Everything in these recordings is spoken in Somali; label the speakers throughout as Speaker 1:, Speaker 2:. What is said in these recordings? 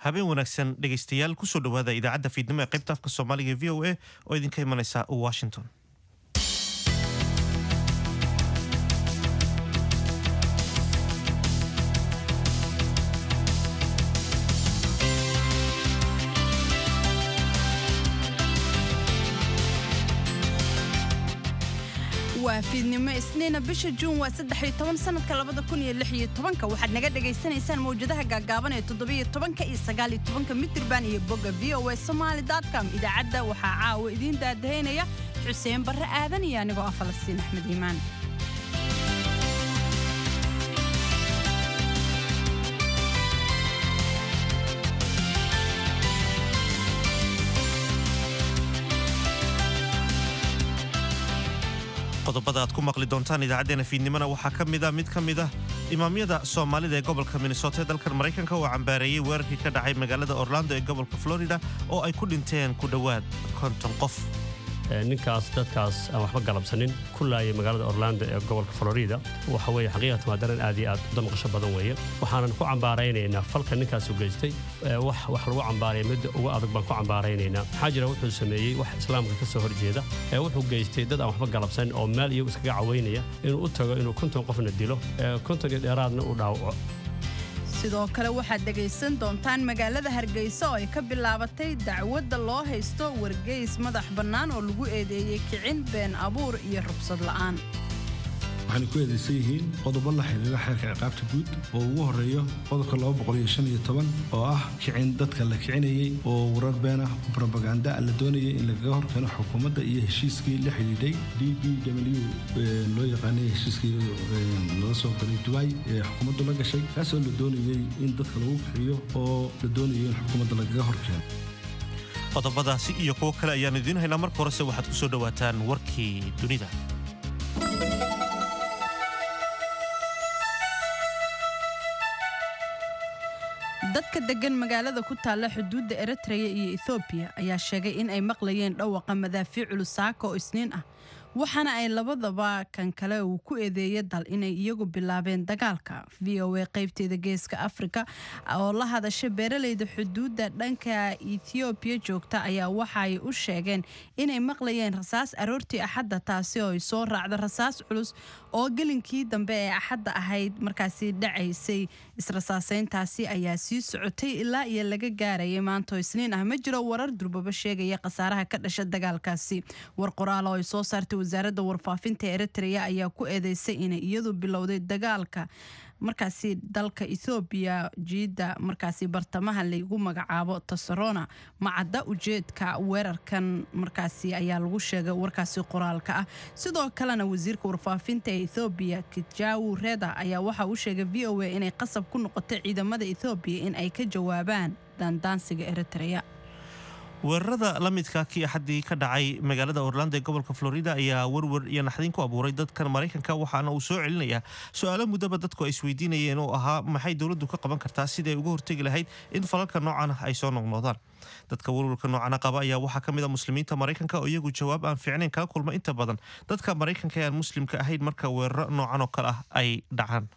Speaker 1: habeen wanaagsan dhegaystayaal kusoo dhowaada idaacadda fiidnimo ee qaybta afka soomaaliga e v o a oo idinka imanaysa washington
Speaker 2: waa fiidnimo isniina bisha juun waa saddex toban sanadka labada kun iyo lix iyo tobanka waxaad naga dhagaysanaysaan mawjadaha gaagaaban ee toddobiyo tobanka iyo sagaaliyo tobanka mitirban iyo bogga v o a somaali com idaacadda waxaa caawa idiin daadahaynaya xuseen barre aadan iyo anigoo ah falastiin axmed iimaan
Speaker 1: qodobada aad ku maqli doontaan idaacaddeenna fiidnimona waxaa ka mid a mid ka mid ah imaamyada soomaalida ee gobolka minnesota ee dalkan maraykanka oo cambaareeyey weerarkii ka dhacay magaalada orlando ee gobolka florida oo ay ku dhinteen ku dhowaad konton qof
Speaker 3: ninkaas dadkaas aan waxba galabsanin ku laayay magaalada orlando ee gobolka florida waxa weeye xaqiiqatan waa daran aad iyo aad u damqasho badan weeye waxaanan ku cambaaraynaynaa falka ninkaas u geystay wax wax lagu cambaaraya midda ugu adag baan ku cambaaraynaynaa maxaa jira wuxuu sameeyey wax islaamka ka soo horjeeda ee wuxuu geystay dad aan waxba galabsanin oo meel iyagu iskaga cawaynaya inuu u tago inuu konton qofna dilo konton iyo dheeraadna uu dhaawaco
Speaker 2: sidoo kale waxaad dhegaysan doontaan magaalada hargeysa oo ay ka bilaabatay dacwadda loo haysto wargeys madax bannaan oo lagu eedeeyey kicin been abuur iyo rubsad la'aan
Speaker 4: waxayna ku eedaysan yihiin qodobo la xiriira xeerka ciqaabta guud oo ugu horeeyo qodobka oo ah kicin dadka la kicinayey oo warar been ah oo brobaganda la doonayay in lagaga horkeeno xukuumadda iyo heshiiskii la xidhiidhay d b w loo yaqaanay heshiiskii laga soo galay dubai ee xukuumaddu la gashay kaasoo la doonayey in dadka lagu kiciyo oo la doonayo in xukuumadda lagaga horkeeno
Speaker 1: qodobadaasi iyo kuwo kale ayaan idiin haynaa marka horese waxaad ku soo dhowaataan warkii dunida
Speaker 2: dadka degan magaalada ku taalla xuduudda eritreya iyo ethoobiya ayaa sheegay in ay maqlayeen dhawaqa madaafiic culusaaka oo isniin ah waxaana ay labadaba kan kale uu ku eedeeyay dal inay iyagu bilaabeen dagaalka v o a qaybteeda geeska afrika oo la hadasha beeraleyda xuduudda dhanka ethoobiya joogta ayaa waxaay u sheegeen inay maqlayeen rasaas aroortii axadda taasi oo ay soo raacda rasaas culus oo gelinkii dambe ee axadda ahayd markaasi dhacaysay israsaaseyntaasi ayaa sii socotay ilaa iyo laga gaarayay maanto isniin ah ma jiro warar durbaba sheegaya khasaaraha ka dhasha dagaalkaasi war qoraal oo ay soo saartay wasaaradda warfaafinta eritrea ayaa ku eedeysay inay iyadu bilowday dagaalka markaasi dalka ethoobiya jiidda markaasi bartamaha lagu magacaabo tasarona macadda ujeedka weerarkan markaasi ayaa lagu sheegay warkaasi qoraalka ah sidoo kalena wasiirka warfaafinta ee ethoobiya kijawu reda ayaa waxa uu sheegay v o a inay qasab ku noqotay ciidamada ethoobiya in ay ka jawaabaan daandaansiga eritrea
Speaker 1: weerarada la midka kii axaddii ka dhacay magaalada orlando ee gobolka florida ayaa werwer iyo naxdin ku abuuray dadkan maraykanka waxaana uu soo celinayaa su-aalo muddaba dadku ay isweydiinayeen oo ahaa maxay dowladdu ka qaban kartaa siday uga hortegi lahayd in falalka noocan ah ay soo noqnoodaan dadka werwarka noocana qaba ayaa waxaa ka mid a muslimiinta maraykanka oo iyagu jawaab aan fiicnayn kala kulma inta badan dadka maraykanka ee aan muslimka ahayn marka weeraro noocan oo kale ah ay dhacaan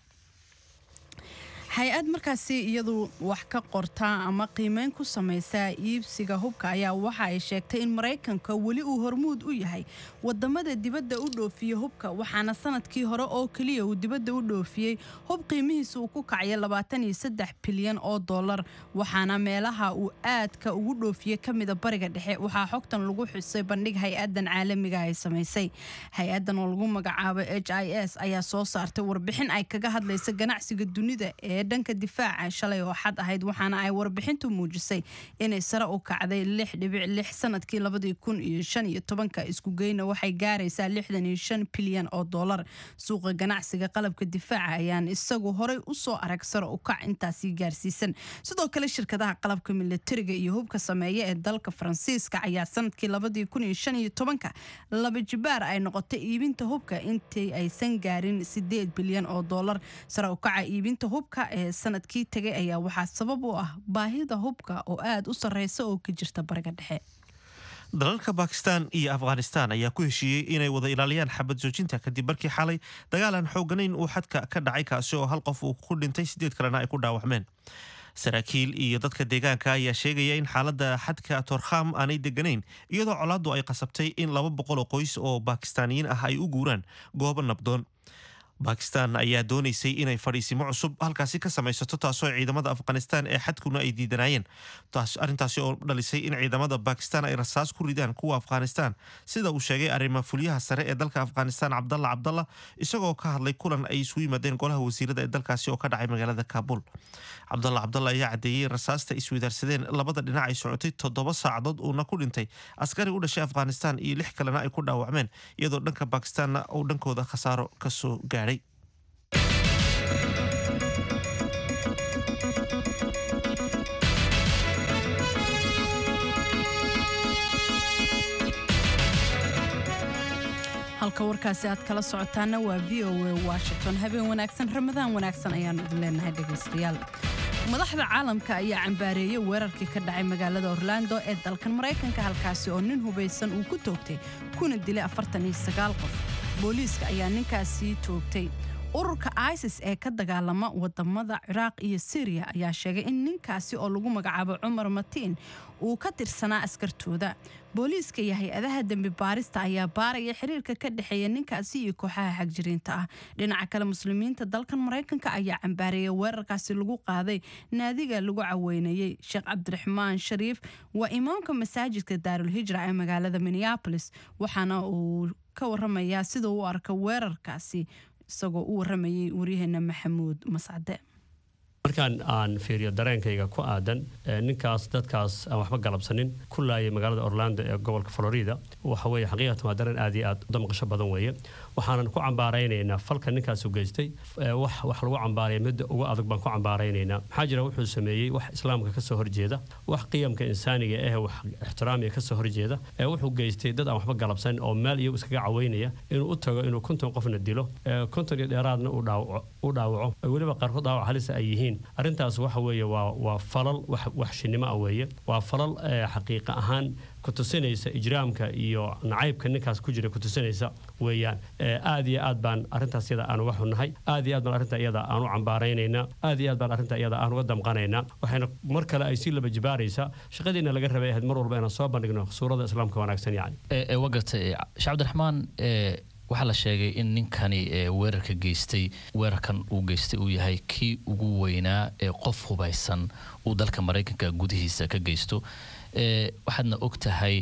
Speaker 2: hay-ad markaasi iyadu wax ka qortaa ama qiimeyn ku samaysaa iibsiga hubka ayaa waxa ay sheegtay in maraykanka weli uu hormuud u yahay wadamada dibadda u dhoofiye hubka waxaana sanadkii hore oo keliya uu dibadda u dhoofiyey hub qiimihiisa uu ku kacya bilyan oo dolar waxaana meelaha uu aadka ugu dhoofiye ka mida bariga dhexe waxaa xogtan lagu xusay bandhig hay-adan caalamiga ay samaysay hay-adan oo lagu magacaabo h i s ayaa soo saartay warbixin ay kaga hadlaysa ganacsiga dunida ee dhanka difaaca shalay oo xad ahayd waxaana ay warbixintu muujisay inay sare u kacday lix dhibic lix sanadkii labadii kun iyo shan iyo tobanka isku geyna waxay gaaraysaa lixdan iyo shan bilyan oo dollar suuqa ganacsiga qalabka difaaca ayaan isagu horey usoo arag sare u kac intaasi gaarsiisan sidoo kale shirkadaha qalabka milatariga iyo hubka sameeya ee dalka faransiiska ayaa sanadkii labadii kun iyo shan iyo tobanka laba jibaar ay noqotay iibinta hubka intii aysan gaarin sideed bilyan oo dollar sare u kaca iibinta hubka ee sanadkii tagay ayaa waxaa sabab u ah baahida hubka oo aad u sarreysa oo ka jirta bariga dhexe
Speaker 1: dalalka bakistan iyo afghanistan ayaa ku heshiiyey inay wada ilaaliyaan xabad joojinta kadib markii xalay dagaal aan xooganayn uu xadka ka dhacay kaasi oo hal qof uu ku dhintay sideed kalena ay ku dhaawacmeen saraakiil iyo dadka deegaanka ayaa sheegaya in xaaladda xadka torkham aanay deganayn iyadoo colaaddu ay qasabtay in laba boqol oo qoys oo baakistaaniyiin ah ay u guuraan goobo nabdoon bakistan ayaa doonaysay inay fadhiisimo cusub halkaasi ka samaysato taasoo ciidamada afghanistan ee xadkuna ay diidanayeen arrintaasi oo dhalisay in ciidamada bakistan ay rasaas ku ridaan kuwa afghanistan sida uu sheegay arrima fulyaha sare ee dalka afghanistan cabdalla cabdalla isagoo ka hadlay kulan ay isugu yimaadeen golaha wasiirada ee dalkaasi oo ka dhacay magaalada kaabul cabdalla cabdalla ayaa caddeeyey in rasaasta iswadaarsadeen labada dhinac ay socotay toddoba saacadood uuna ku dhintay askari u dhashay afghanistan iyo lix kalena ay ku dhaawacmeen iyadoo dhanka bakistanna uu dhankooda khasaaro kasoo gaadhay
Speaker 2: halka warkaasi aad kala socotaana waa v o a washington habeen wanaagsan ramadaan wanaagsan ayaanu idin leenahay dhegaystayaal madaxda caalamka ayaa cambaareeyey weerarkii ka dhacay magaalada orlando ee dalkan maraykanka halkaasi oo nin hubaysan uu ku toogtay kuna dilay qof booliiska ayaa ninkaasi toogtay ururka isis ee ka dagaalama wadamada ciraaq iyo syriya ayaa sheegay in ninkaasi oo lagu magacaabo cumar matiin uu ka tirsanaa askartooda booliiska iyo hay-adaha dembi baarista ayaa baaraya xiriirka ka dhexeeya ninkaasi iyo kooxaha xagjiriinta ah dhinaca kale muslimiinta dalkan maraykanka ayaa cambaareeyay weerarkaasi lagu qaaday naadiga lagu caweynayey sheekh cabdiraxmaan shariif waa imaamka masaajidka daarul hijra ee magaalada minneabolis waxaana uu ka waramayaa sida uu arka weerarkaasi isagoo u waramayay waryaheena maxamuud mascade
Speaker 3: markaan aan fiiriyo dareenkayga ku aadan ninkaas dadkaas aan waxba galabsanin ku laayay magaalada orlando ee gobolka florida waxa weye xaqiiqatan waa dareen aad iyo aad u damqasho badan weeye waxaanan ku cambaaraynaynaa falka ninkaas u geystay wax wax lagu cambaaraya midda ugu adag baan ku cambaaraynaynaa maxaa jira wuxuu sameeyey wax islaamka kasoo horjeeda wax qiyamka insaaniga eh wax ixtiraamiga kasoo horjeeda wuxuu geystay dad aan waxba galabsanin oo meel iyagu iskaga caweynaya inuu u tago inuu konton qofna dilo konton iyo dheeraadna u dhaawaco weliba qaarkood dhaawac halisa ay yihiin arrintaas waxa weeye waa waa falal waxshinimo ah weeye waa falal xaqiiqa ahaan kutusinaysa ijraamka iyo nacaybka ninkaas ku jira kutusinaysa weeyaan aad iyo aad baan arrintaas iyada aan uga xunnahay aad iyo aad baan arrinta iyada aan u cambaaraynaynaa aad iyo aad baan arrinta iyada aan uga damqanaynaa waxayna mar kale ay sii laba jibaaraysaa shaqadiina laga rabay ahayd mar walba inaan soo bandhigno suurada islaamka wanaagsan yani
Speaker 5: wagartay sheekh cabdiraxmaan waxaa la sheegay in ninkani weerarka geystay weerarkan uu geystay uu yahay kii ugu weynaa ee qof hubaysan uu dalka maraykanka gudihiisa ka geysto waxaadna og tahay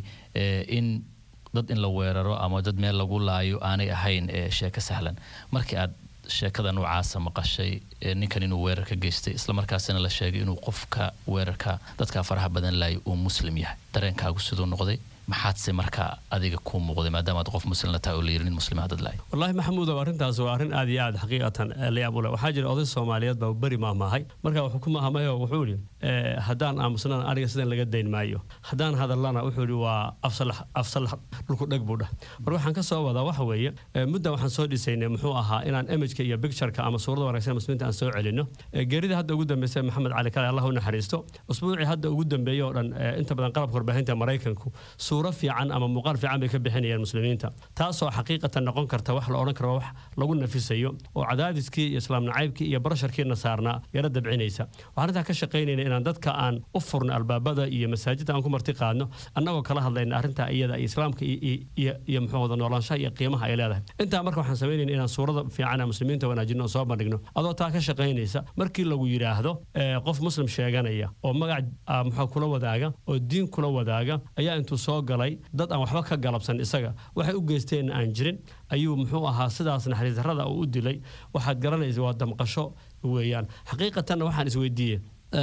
Speaker 5: in dad in la weeraro ama dad meel lagu laayo aanay ahayn sheeko sahlan markii aad sheekada noocaasa maqashay ninkan inuu weerar ka geystay islamarkaasina la sheegay inuu qofka weerarka dadka faraha badan laayo uu muslim yahay dareenkaagu siduu noqday maxaadse marka adiga kuu muuqday maadaama aad qof muslimla tahay oo la yiri nin muslima dad lahay
Speaker 3: wallaahi maxamuudow arrintaas waa arrin aad iyo aad xaqiiqatan layaab u leh waxaa jira oday soomaaliyeed baa beri maahmaahay marka wuxuu ku maahmayo wuxuu yidhi haddaan aamusnaan aniga sidan laga dayn maayo haddaan hadallana wuxuu yidhi waa afsal dhulku dheg buu dhah marka waxaan ka soo wadaa waxa weeye mudda waxaan soo dhisaynay muxuu ahaa inaan imageka iyo pictureka ama suurada wanaagsan muslimiinta aan soo celino geerida hadda ugu dambeysay maxamed cali kale allah u naxariisto usbuucii hadda ugu dambeeyey oo dhan inta badan qalabka warbaahinta maraykanku suuro fiican ama muuqaal fiican bay ka bixinayaan muslimiinta taasoo xaqiiqatan noqon karta wax la odhan karo wax lagu nafisayo oo cadaadiskii iyo islaam nacaybkii iyo barasharkiina saarnaa yara dabcinaysa waxaan arrintaa ka shaqaynayna inaan dadka aan u furno albaabada iyo masaajidda aan ku marti qaadno annagoo kala hadlayna arrintaa iyada iyo islaamka iyo muxuu wada noolaanshaha iyo qiimaha ay leedahay intaa marka waxaan samaynayna inaan suurada fiican aan muslimiinta wanaajino oo soo bandhigno adoo taa ka shaqaynaysa markii lagu yidhaahdo qof muslim sheeganaya oo magac muxuu kula wadaaga oo diin kula wadaaga ayaa intuu soo galay dad aan waxba ka galabsan isaga waxay u geysteenna aan jirin ayuu muxuu ahaa sidaas naxariis darrada uu u dilay waxaad garanaysa waa damqasho weeyaan xaqiiqatanna waxaan isweydiiyey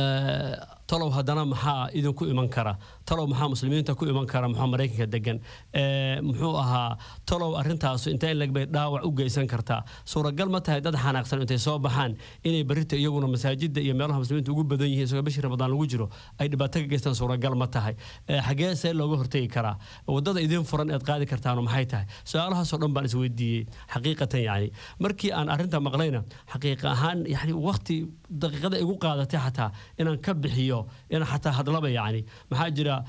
Speaker 3: talow haddana maxaa idinku iman kara talow maxaa muslimiinta ku iman kara muxuu maraykanka degan muxuu ahaa talow arrintaasu intee in lagbay dhaawac u geysan kartaa suuragal ma tahay dad xanaaqsan intay soo baxaan inay barrita iyaguna masaajidda iyo meelaha muslimiinta ugu badan yihiin isagoo bishii ramadaan lagu jiro ay dhibaato ka geystaan suuragal ma tahay xagee see looga hortegi karaa waddada idiin furan eed qaadi kartaanu maxay tahay su-aalahaasoo dhan baan isweydiiyey xaqiiqatan yacni markii aan arrinta maqlayna xaqiiqa ahaan yani waqti daqiiqada igu qaadatay xataa inaan ka bixiyo inaan xataa hadlaba yacni maxaa jira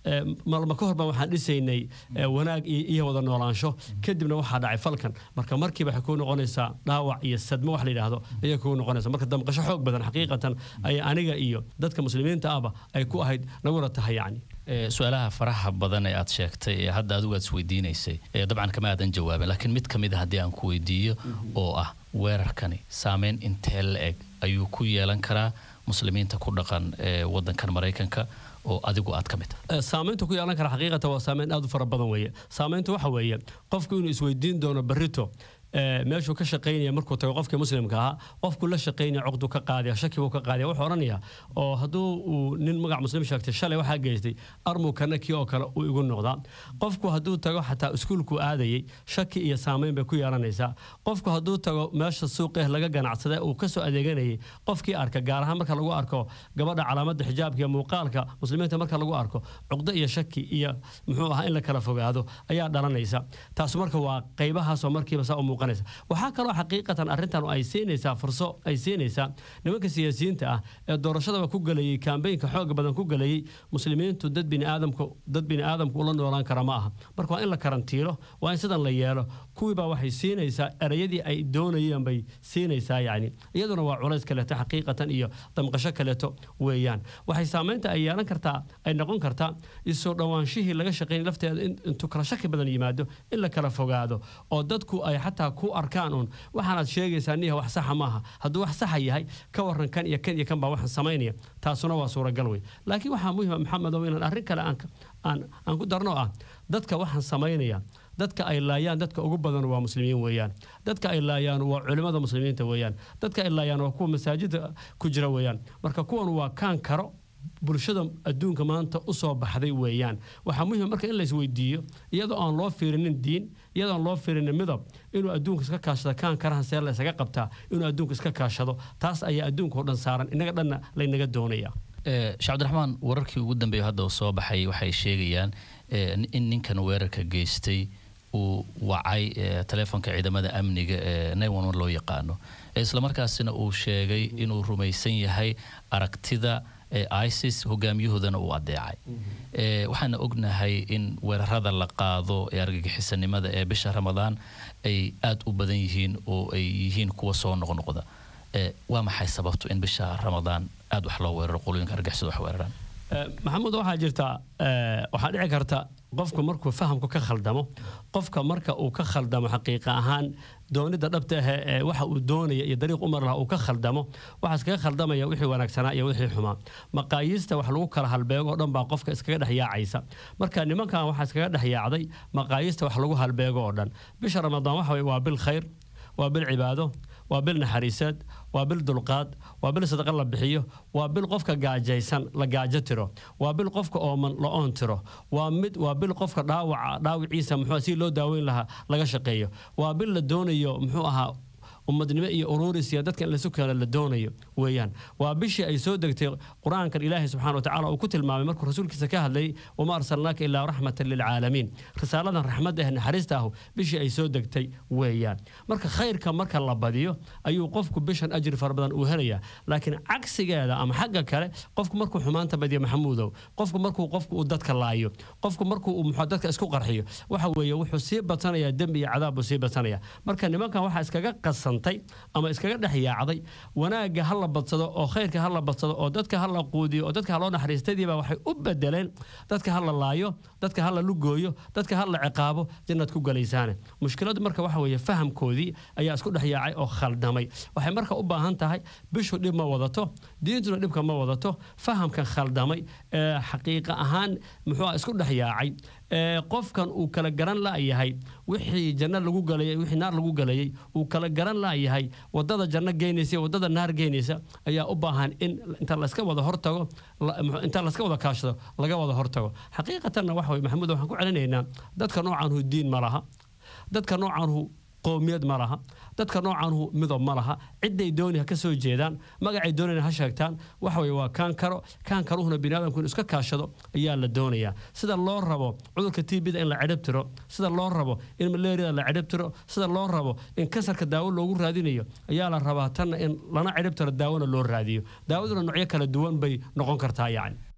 Speaker 3: eh, maalmo ka horba waxaan dhisaynay eh, wanaag iyo iyo wada noolaansho kadibna waxaa dhacay falkan marka markiiba waxay kuu noqonaysaa dhaawac iyo sadmo wax la yidhaahdo ayay kuu noqonaysa marka damqasho xoog badan xaqiiqatan ay aniga iyo dadka muslimiinta ahba ay ku ahayd naguna tahay yacni
Speaker 5: Ee, su-aalaha faraha badan ee aad sheegtay ee hadda adigu aad isweydiinaysay ee dabcan kama aadan jawaabin laakiin mid ka mid a haddii aan ku weydiiyo oo ah weerarkani saameyn intee la-eg ayuu ku yeelan karaa muslimiinta ku dhaqan ee wadankan maraykanka oo adigu aad ka mid tahay
Speaker 3: Eh, saamaynta ku yeelan kara xaqiiqatan waa saameyn aad u fara badan weeye saamaynta waxa weeye qofku inuu isweydiin doono berrito eh, meeshuu ka shaqaynaya markuu tago qofkii muslimka ahaa qofku la shaqaynaya cuqdu ka qaadaya shaki buu ka qaadaya wuxuu odhanaya oo hadduu uu nin magac muslim sheegtay shalay waxaa geystay armuu kana kii oo kale uu igu noqdaa qofku hadduu tago xataa iskuulku aadayay shaki iyo saamayn bay ku yeelanaysaa qofku hadduu tago meesha suuqeh laga ganacsada uu kasoo adeeganayay qofkii arka gaar ahaan marka lagu arko gabadha calaamada xijaabka iyo muuqaalka muslimiinta marka lagu arko cuqdo iyo shaki iyo muxuu ahaa in la kala fogaado ayaa dhalanaysa taas marka waa qaybahaasoo markiiba saa u muuqanaysa waxaa kaloo xaqiiqatan arrintan ay siinaysaa furso ay siinaysaa nimanka siyaasiyiinta ah ee doorashadaba ku galayay kaambeynka xooga badan ku galayay muslimiintu dad biniaadamku dad biniaadamku ula noolaan kara ma aha marka waa in la karantiilo waa in sidan la yeelo kuwiibaa waxay siinaysaa erayadii ay doonayeen bay siinaysaa yacni iyaduna waa culays kaleeto xaqiiqatan iyo damqasho kaleeto weeyaan waxay saamaynta ay yeelan kartaa ay noqon kartaa isoo dhowaanshihii laga shaqayn lafteeda in intuu kala shaki badan yimaado in la kala fogaado oo dadku ay xataa ku arkaan un waxaanaad sheegaysaa niya wax saxa maaha hadduu wax saxa yahay ka waran kan iyo kan iyo kan baa waxaan samaynaya taasuna waa suuragal wey laakiin waxaa muhima maxamedow inaan arrin kale aan ka- aan aan ku darno ah dadka waxaan samaynaya dadka ay laayaan dadka ugu badan waa muslimiin weeyaan dadka ay laayaan waa culimmada muslimiinta weeyaan dadka ay laayaan waa kuwa masaajida ku jira weeyaan marka kuwan waa kaan karo bulshada adduunka maanta u soo baxday weeyaan waxaa muhiim marka in la isweydiiyo iyadoo aan loo fiirinin diin iyadoo aan loo fiirinin midab inuu adduunka iska kaashado kaan karahan see la isaga qabtaa inuu adduunka iska kaashado taas ayaa adduunka oo dhan saaran inaga dhanna laynaga doonaya
Speaker 5: Ee, sheekh cabdiraxmaan wararkii ugu dambeeya hadda uu soo baxay waxay sheegayaan ee, in ninkan weerarka geystay uu wacay ee, taleefonka ciidamada amniga ee 911 loo yaqaano Ee, islamarkaasina uu sheegay inuu rumaysan yahay aragtida ee isis hogaamiyahoodana uu adeecay Ee, waxaana ognahay in weerarada la qaado ee argagixisanimada ee bisha ramadaan ay aad u badan yihiin oo ay yihiin kuwa soo noqnoqda Ee, waa maxay sababtu in bisha ramadaan aad wax loo weeraro qolooyinka argagixisada wax weeraraan
Speaker 3: maxamuud waxaa jirta eh, waxaa dhici karta qofku markuu fahamku ka khaldamo qofka marka uu ka khaldamo xaqiiqa ahaan doonida dhabta ah ee waxa uu doonaya iyo dariiq umar laha uu ka khaldamo waxaa iskaga khaldamaya wixii wanaagsanaa iyo wixii xumaa maqaayiista wax lagu kala halbeego oo dhan baa qofka iskaga dhex yaacaysa marka nimankan waxaa iskaga dhex yaacday maqaayiista wax lagu halbeego oo dhan bisha ramadaan waxa weye waa bil khayr waa bil cibaado waa bil naxariiseed waa bil dulqaad waa bil sadaqa la bixiyo waa bil qofka gaajaysan la gaajo tiro waa bil qofka ooman la oon tiro waa mid waa bil qofka dhaawaca dhaawiciisa muxuu si loo daaweyn lahaa laga shaqeeyo waa bil la doonayo muxuu ahaa ummadnimo iyo ururis iyo dadka in lasu keeno la doonayo weeyaan waa bishii ay soo degtay qur-aankan ilaahay subxaana wa tacaala uu ku tilmaamay markuu rasuulkiisa ka hadlayay wama arsalnaaka ilaa raxmatan lilcaalamiin risaaladan raxmadda eh naxariista ahu bishii ay soo degtay weeyaan marka khayrka marka la badiyo ayuu qofku bishan ajri fara badan uu helayaa laakiin cagsigeeda ama xagga kale qofku markuu xumaanta badiyo maxamuudow qofku markuu qofku uu dadka laayo qofku markuu uu muxuu dadka isku qarxiyo waxa weeye wuxuu sii badsanayaa dembi iyo cadaab buu sii badsanaya marka nimankan waxaa iskaga qasan ama iskaga dhex yaacday wanaagga ha la badsado oo khayrka ha la badsado oo dadka ha la quudiyo oo dadka ha loo naxariistadiiba waxay u bedeleen dadka ha la laayo dadka ha la lugooyo dadka ha la ciqaabo jannaad ku galaysaane mushkiladu marka waxa weeye fahamkoodii ayaa isku dhex yaacay oo khaldamay waxay marka u baahan tahay bishu dhib ma wadato diintuna dhibka ma wadato fahamkan khaldamay ee xaqiiqa ahaan muxuu isku dhex yaacay qofkan uu kala garan la'yahay wixii janno lagu galayay wixii naar lagu galayay uu kala garan la'yahay wadada janno geynaysa iyo wadada naar geynaysa ayaa u baahan in inta layska wada hortago inta layska wada kaashado laga wada hortago xaqiiqatanna waxa weye maxamuud waxaan ku celinaynaa dadka noocanhu diin ma laha dadka noocanhu qoomiyad ma laha dadka noocanhu midob ma laha ciday dooni ha ka soo jeedaan magacay doonayna ha sheegtaan waxa weye waa kaan karo kaan karuhuna biniaadamku inuu iska kaashado ayaa la doonayaa sida loo rabo cudurka tbda in la cidhib tiro sida loo rabo in malaria la cidhib tiro sida loo rabo in kansarka daawo loogu raadinayo ayaa la rabaa tanna in lana cidhib tiro daawona loo raadiyo daawaduna noocyo kala duwan bay noqon kartaa yacni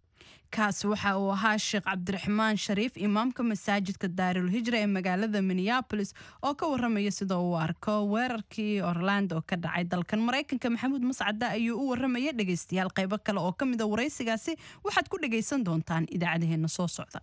Speaker 2: kaasi waxa uu ahaa sheekh cabdiraxmaan shariif imaamka masaajidka daarul hijra ee magaalada minneabolis oo ka waramaya sida uu arko weerarkii orlando ka dhacay dalkan maraykanka maxamuud mascada ayuu u waramaya dhegaystayaal qaybo kale oo ka mida waraysigaasi waxaad ku dhagaysan doontaan idaacadaheena soo socda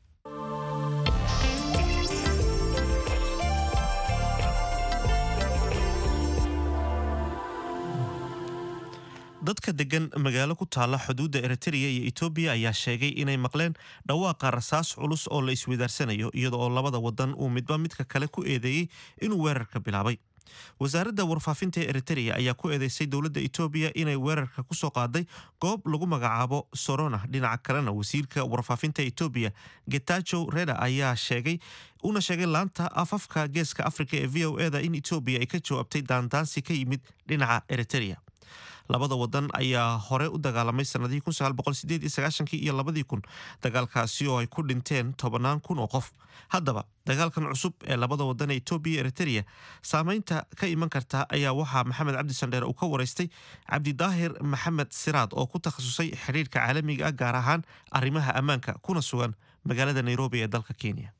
Speaker 1: dadka degan magaalo ku taala xuduudda eritrea iyo etoobiya ayaa sheegay inay maqleen dhawaaqa rasaas culus oo la iswidaarsanayo iyada oo labada wadan uu midba midka kale ku eedeeyey inuu weerarka bilaabay wasaaradda warfaafinta ee eritrea ayaa ku eedeysay dowladda etoobiya inay weerarka ku soo qaaday goob lagu magacaabo sorona dhinaca kalena wasiirka warfaafinta etoobiya getajo reda ayaa sheegay una sheegay laanta afafka geeska afrika ee v o eda in etoobiya ay ka jawaabtay daandaansi ka yimid dhinaca eritrea labada wadan ayaa hore u dagaalamay sanadihii iyo labadii kun dagaalkaasi oo ay ku dhinteen tobannaan kun oo qof haddaba dagaalkan cusub ee labada wadan ee etoobiya eritrea saameynta ka iman karta ayaa waxaa maxamed cabdi sandheer uu ka waraystay cabdidaahir maxamed siraad oo ku takhasusay xidhiirka caalamiga ah gaar ahaan arrimaha ammaanka kuna sugan magaalada nairobi ee dalka kenya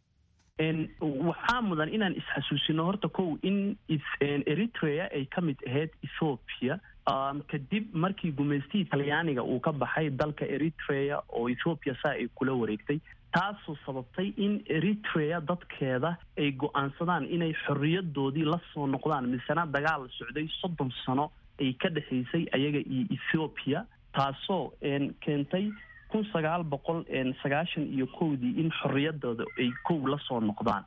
Speaker 6: waxaa mudan inaan isxasuusino horta kow in eritrea ay ka mid ahayd ethoopia kadib markii gumaystihii talyaaniga uu ka baxay dalka eritrea oo ethoopia saa ay kula wareegtay taasoo sababtay in eritrea dadkeeda ay go-aansadaan inay xorriyadoodii la soo noqdaan misena dagaal socday soddon sano ay ka dhexaysay ayaga iyo ethoopia taasoo keentay kun sagaal boqol sagaashan iyo kowdii in xorriyadooda ay kow la soo noqdaan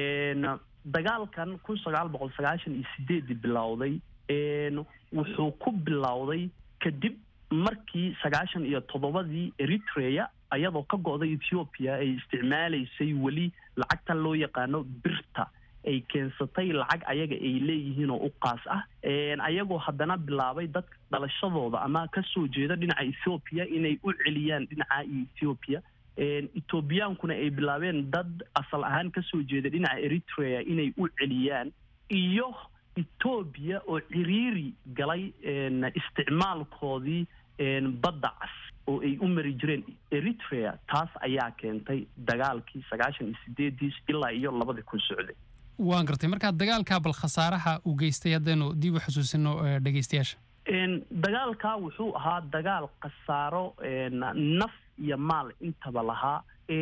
Speaker 6: dagaalkan kun sagaal boqol sagaashan iyo sideedii bilowday wuxuu ku bilowday kadib markii sagaashan iyo toddobadii eritrea ayadoo ka go-day ethoopia ay isticmaalaysay weli lacagta loo yaqaano birta ay keensatay lacag ayaga ay leeyihiin oo u qaas ah ayagoo haddana bilaabay dad dhalashadooda ama kasoo jeeda dhinaca ethoopia inay u celiyaan dhinaca ethoopia ethoobiyankuna ay bilaabeen dad asal ahaan kasoo jeeda dhinaca eritrea inay u celiyaan iyo etoobiya oo ciriiri galay isticmaalkoodii badda cas oo ay u mari jireen eritrea taas ayaa keentay dagaalkii sagaashan iyo sideedii ilaa iyo labadii kun socday
Speaker 7: waan gartay markaa dagaalkaa bal khasaaraha uu geystay haddaynu dib u xusuusino dhegaystayaasha
Speaker 6: dagaalkaa wuxuu ahaa dagaal khasaaro naf iyo maal intaba lahaa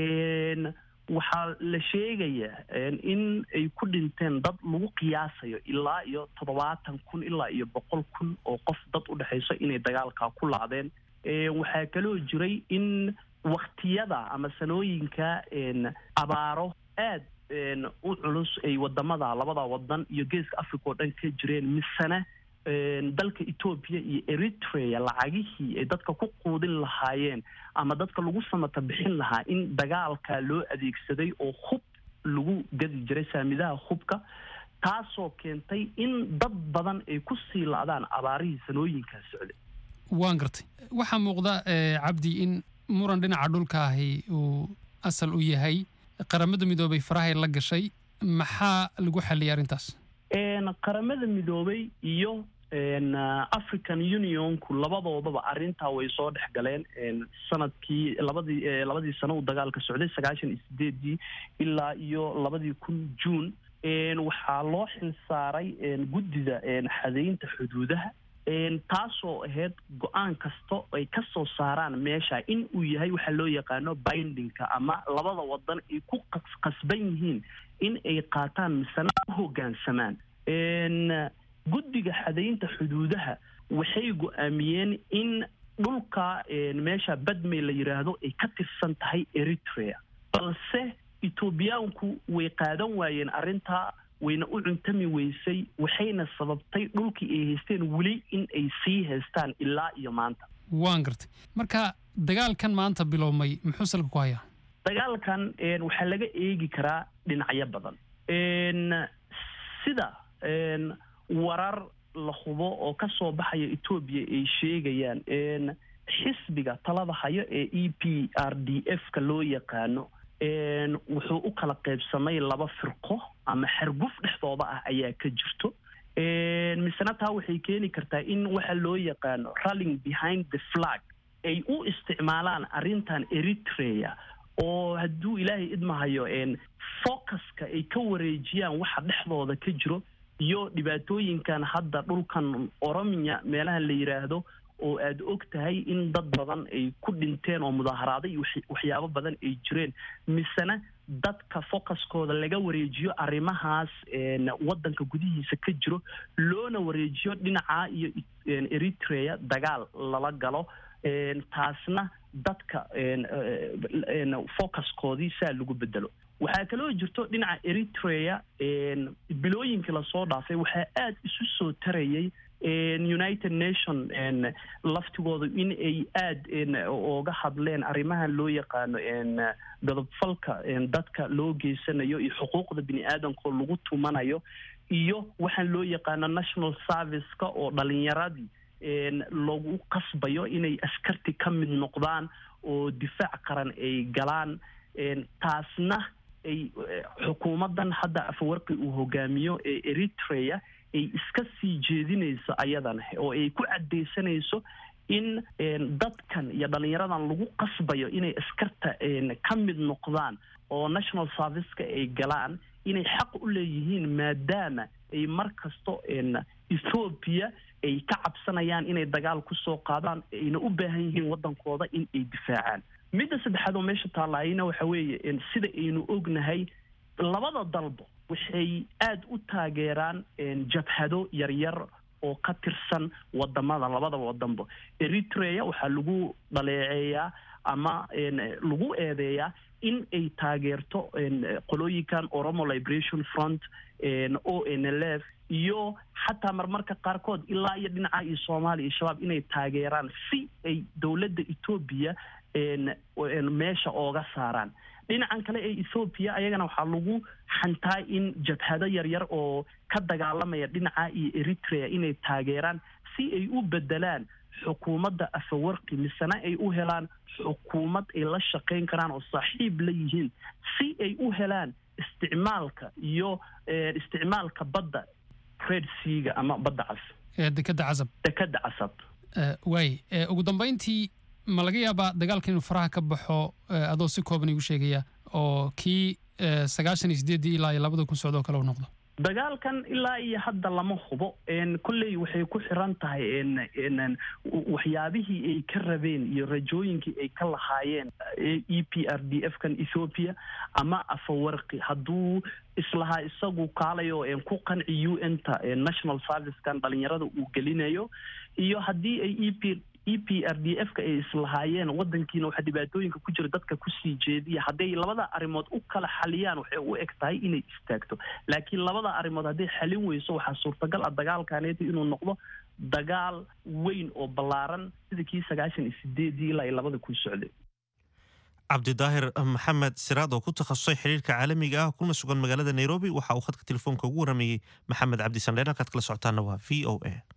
Speaker 6: waxaa la sheegayaa in ay ku dhinteen dad lagu qiyaasayo ilaa iyo toddobaatan kun ilaa iyo boqol kun oo qof dad u dhexayso inay dagaalkaa ku laadeen waxaa kaloo jiray in waktiyada ama sanooyinka abaaro aad u culus ay wadamada labada wadan iyo geeska africa oo dhan ka jireen misena dalka etoobiya iyo eritrea lacagihii ay dadka ku quudin lahaayeen ama dadka lagu samata bixin lahaa in dagaalka loo adeegsaday oo hub lagu gadi jiray saamidaha hubka taasoo keentay in dad badan ay ku sii la-daan abaarihii sanooyinkaa socday
Speaker 7: waan gartay waxaa muuqda cabdi in muran dhinaca dhulka ahi uu asal u yahay qaramada midoobay farahay la gashay maxaa lagu xalliyay arrintaas
Speaker 6: qaramada midoobay iyo african unionku labadoodaba arrintaa way soo dhex galeen sanadkii labadii labadii sano uu dagaalka socday sagaashan iyo sideedii ilaa iyo labadii kun juun waxaa loo xilsaaray guddida xadaynta xuduudaha taasoo ahayd go-aan kasta ay ka soo saaraan meesha in uu yahay waxaa loo yaqaano bindingka ama labada wadan ay ku qasban yihiin in ay qaataan misena u hoggaansamaan guddiga xadaynta xuduudaha waxay go-aamiyeen in dhulka meesha badmay la yidhaahdo ay ka tirsan tahay eritrea balse etoobiyaanku way qaadan waayeen arrintaa wayna u cuntami weysay waxayna sababtay dhulkii ay haysteen weli in ay sii haystaan ilaa iyo maanta
Speaker 7: waan gartay marka dagaalkan maanta bilowmay muxuu salka ku hayaa
Speaker 6: dagaalkan waxaa laga eegi karaa dhinacyo badan sida warar la hubo oo ka soo baxaya etoobiya ay sheegayaan xisbiga talada hayo ee e p r d f ka loo yaqaano wuxuu u kala qaybsamay laba firqo ama xerguf dhexdooda ah ayaa ka jirto misena taa waxay keeni kartaa in waxa loo yaqaano ralling behind the flag ay u isticmaalaan arrintan eritrea oo hadduu ilaahay idmahayo focuska ay ka wareejiyaan waxa dhexdooda ka jiro iyo dhibaatooyinkan hadda dhulkan oromiya meelaha la yidhaahdo oo aada og tahay in dad badan ay ku dhinteen oo mudaaharaada iyo waxyaabo badan ay jireen misena dadka focuskooda laga wareejiyo arrimahaas waddanka gudihiisa ka jiro loona wareejiyo dhinaca iyo eritrea dagaal lala galo taasna dadka focuskoodii saa lagu bedelo waxaa kaloo jirto dhinaca eritrea bilooyinkii lasoo dhaafay waxaa aada isu soo tarayay united nation laftigooda in ay aada oga hadleen arrimahan loo yaqaano godobfalka dadka loo geysanayo iyo xuquuqda bini aadamkao lagu tumanayo iyo waxaan loo yaqaano national serviceka oo dhalinyaradii lagu qasbayo inay askarti ka mid noqdaan oo difaac qaran ay galaan taasna ay xukuumaddan hadda afawarqi uu hogaamiyo ee eritrea ay iska sii jeedinayso ayadana oo ay ku caddaysanayso in dadkan iyo dhalinyaradan lagu qasbayo inay askarta ka mid noqdaan oo national serviceka ay galaan inay xaq u leeyihiin maadaama ay mar kasto ethoobiya ay ka cabsanayaan inay dagaal kusoo qaadaan ayna u baahan yihiin waddankooda in ay difaacaan midda saddexaad oo meesha taalaayina waxa weeye sida aynu ognahay labada dalbo waxay aada u taageeraan jabhado yaryar oo ka tirsan wadamada labadaba wadanba eritrea waxaa lagu dhaleeceeyaa ama lagu eedeeyaa in ay taageerto qolooyinkan oromo liberation front o n l f iyo xataa marmarka qaarkood ilaa iyo dhinaca iyo soomaaliya iyo shabaab inay taageeraan si ay dowladda etoobiya meesha ooga saaraan dhinacan kale ee ethoobiya ayagana waxaa lagu xantaa in jabhado yaryar oo ka dagaalamaya dhinaca iyo eritrea inay taageeraan si ay u bedelaan xukuumadda afawarqi misena ay u helaan xukuumad ay la shaqayn karaan oo saaxiib la yihiin si ay u helaan isticmaalka iyo isticmaalka badda red seaga ama badda cas
Speaker 7: dekada casab
Speaker 6: dekada casab
Speaker 7: waay ugu dambayntii ma laga yaabaa dagaalka inuu faraha ka baxo adoo si kooban igu sheegaya oo kii sagaashan iyo sideeddii ilaa iyo labada kun socdoo kale u noqdo
Speaker 6: dagaalkan ilaa iyo hadda lama hubo kolley waxay ku xiran tahay waxyaabihii ay ka rabeen iyo rajooyinkii ay ka lahaayeen e p r d f kan ethoopia ama afawarqi hadduu islahaa isagu kaalayo ku qanci u n ta national servicekan dhalinyarada uu gelinayo iyo haddii ay e p e p r d f ka ay islahaayeen wadankiina waxaa dhibaatooyinka ku jira dadka kusii jeediya hadday labada arrimood u kala xaliyaan waxay u eg tahay inay istaagto laakiin labada arrimood hadday xalin weyso waxaa suurtagal ah dagaalkaneeta inuu noqdo dagaal weyn oo ballaaran sida kii sagaashan iyo sideedii ilaa iyo labada kun socday
Speaker 1: cabdidaahir maxamed siraad oo ku takhasusay xiriirka caalamiga ah kuna sugan magaalada nairobi waxa uu khadka telefoonka ugu warameeyey maxamed cabdisandheer halkaad kala socotaana waa v o a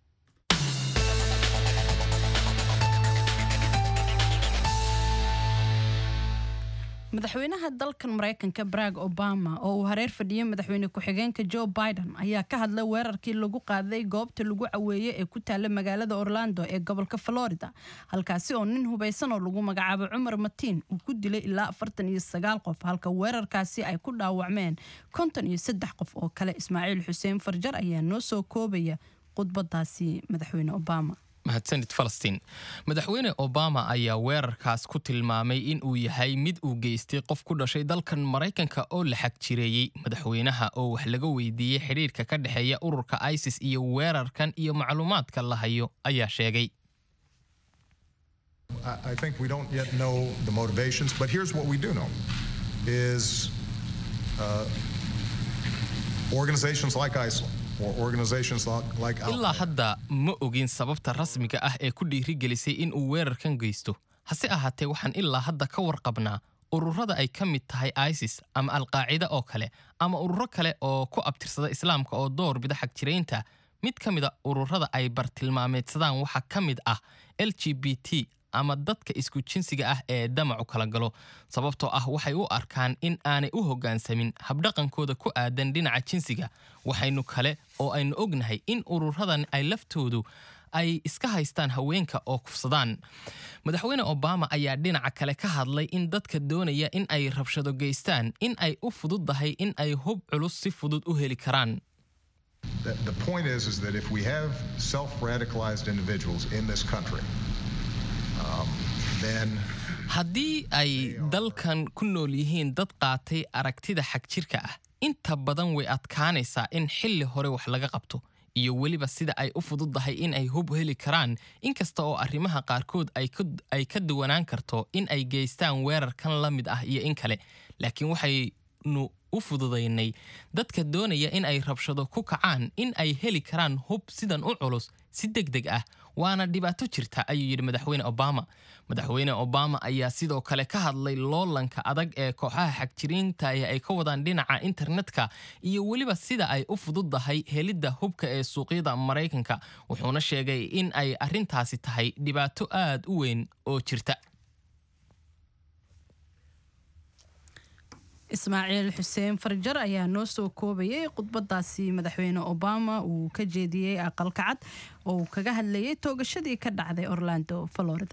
Speaker 2: madaxweynaha dalkan maraykanka barack obama oo uu hareer fadhiyey madaxweyne ku-xigeenka joe biden ayaa ka hadlay weerarkii lagu qaaday goobta lagu caweeye ee ku taalla magaalada orlando ee gobolka florida halkaasi oo nin hubaysan oo lagu magacaabo cumar matiin uu ku dilay ilaa afartan iyo sagaal qof halka weerarkaasi ay ku dhaawacmeen konton iyo saddex qof oo kale ismaaciil xuseen farjar ayaa noo soo koobaya khudbadaasi madaxweyne obama
Speaker 8: mahadsanid falastiin madaxweyne obama ayaa weerarkaas ku tilmaamay in uu yahay mid uu geystay qof ku dhashay dalkan maraykanka oo la xag jireeyey madaxweynaha oo wax laga weydiiyey xidhiirka ka dhexeeya ururka isis iyo weerarkan iyo macluumaadka la hayo ayaa sheegay
Speaker 9: I think we don't yet know the motivations, but here's what we do know is uh, organizations like ISIL or organizations like
Speaker 8: ilaa hadda ma ogin sababta rasmiga ah ee ku dhiirigelisay in uu weerarkan geysto hase ahaatee waxaan ilaa hadda ka warqabnaa ururada ay ka mid tahay isis ama alqaacida oo kale ama ururo kale oo ku abtirsada islaamka oo door bida xag jiraynta mid ka mida ururada ay bartilmaameedsadaan waxaa ka mid ah l g b t ama dadka isku jinsiga ah ee damacu kala galo sababtoo ah waxay u arkaan in aanay u hoggaansamin habdhaqankooda ku aadan dhinaca jinsiga waxaynu kale oo aynu ognahay in ururadan ay laftoodu ay iska haystaan haweenka oo kufsadaan madaxweyne obama ayaa dhinaca kale ka hadlay in dadka doonaya in ay rabshado geystaan in ay u fududdahay in ay hub culus si fudud u heli karaan
Speaker 9: The, the point is, is that if we have self-radicalized individuals in this country, um, then
Speaker 8: haddii ay dalkan ku nool yihiin dad qaatay aragtida xagjirka ah inta badan way adkaanaysaa in xilli hore wax laga qabto iyo weliba sida ay u fududdahay in ay hub heli karaan inkasta oo arrimaha qaarkood ay ka duwanaan karto in ay geystaan weerarkan la mid ah iyo in kale laakiin waxaynu u fududaynay dadka doonaya in ay rabshado ku kacaan in ay heli karaan hub sidan u culus si deg deg ah waana dhibaato jirta ayuu yidhi madaxweyne obama madaxweyne obama ayaa sidoo kale ka hadlay loolanka adag ee kooxaha xagjiriinta ay ka wadaan dhinaca internetka iyo weliba sida ay u fududdahay helidda hubka ee suuqyada maraykanka wuxuuna sheegay in ay arrintaasi tahay dhibaato aad u weyn oo jirta
Speaker 2: ismaaciil xuseen farjar ayaa noo soo koobayay khudbadaasi madaxweyne obama uu ka jeediyey aqalka cad oo uu kaga hadlayay toogashadii ka dhacday orlando florida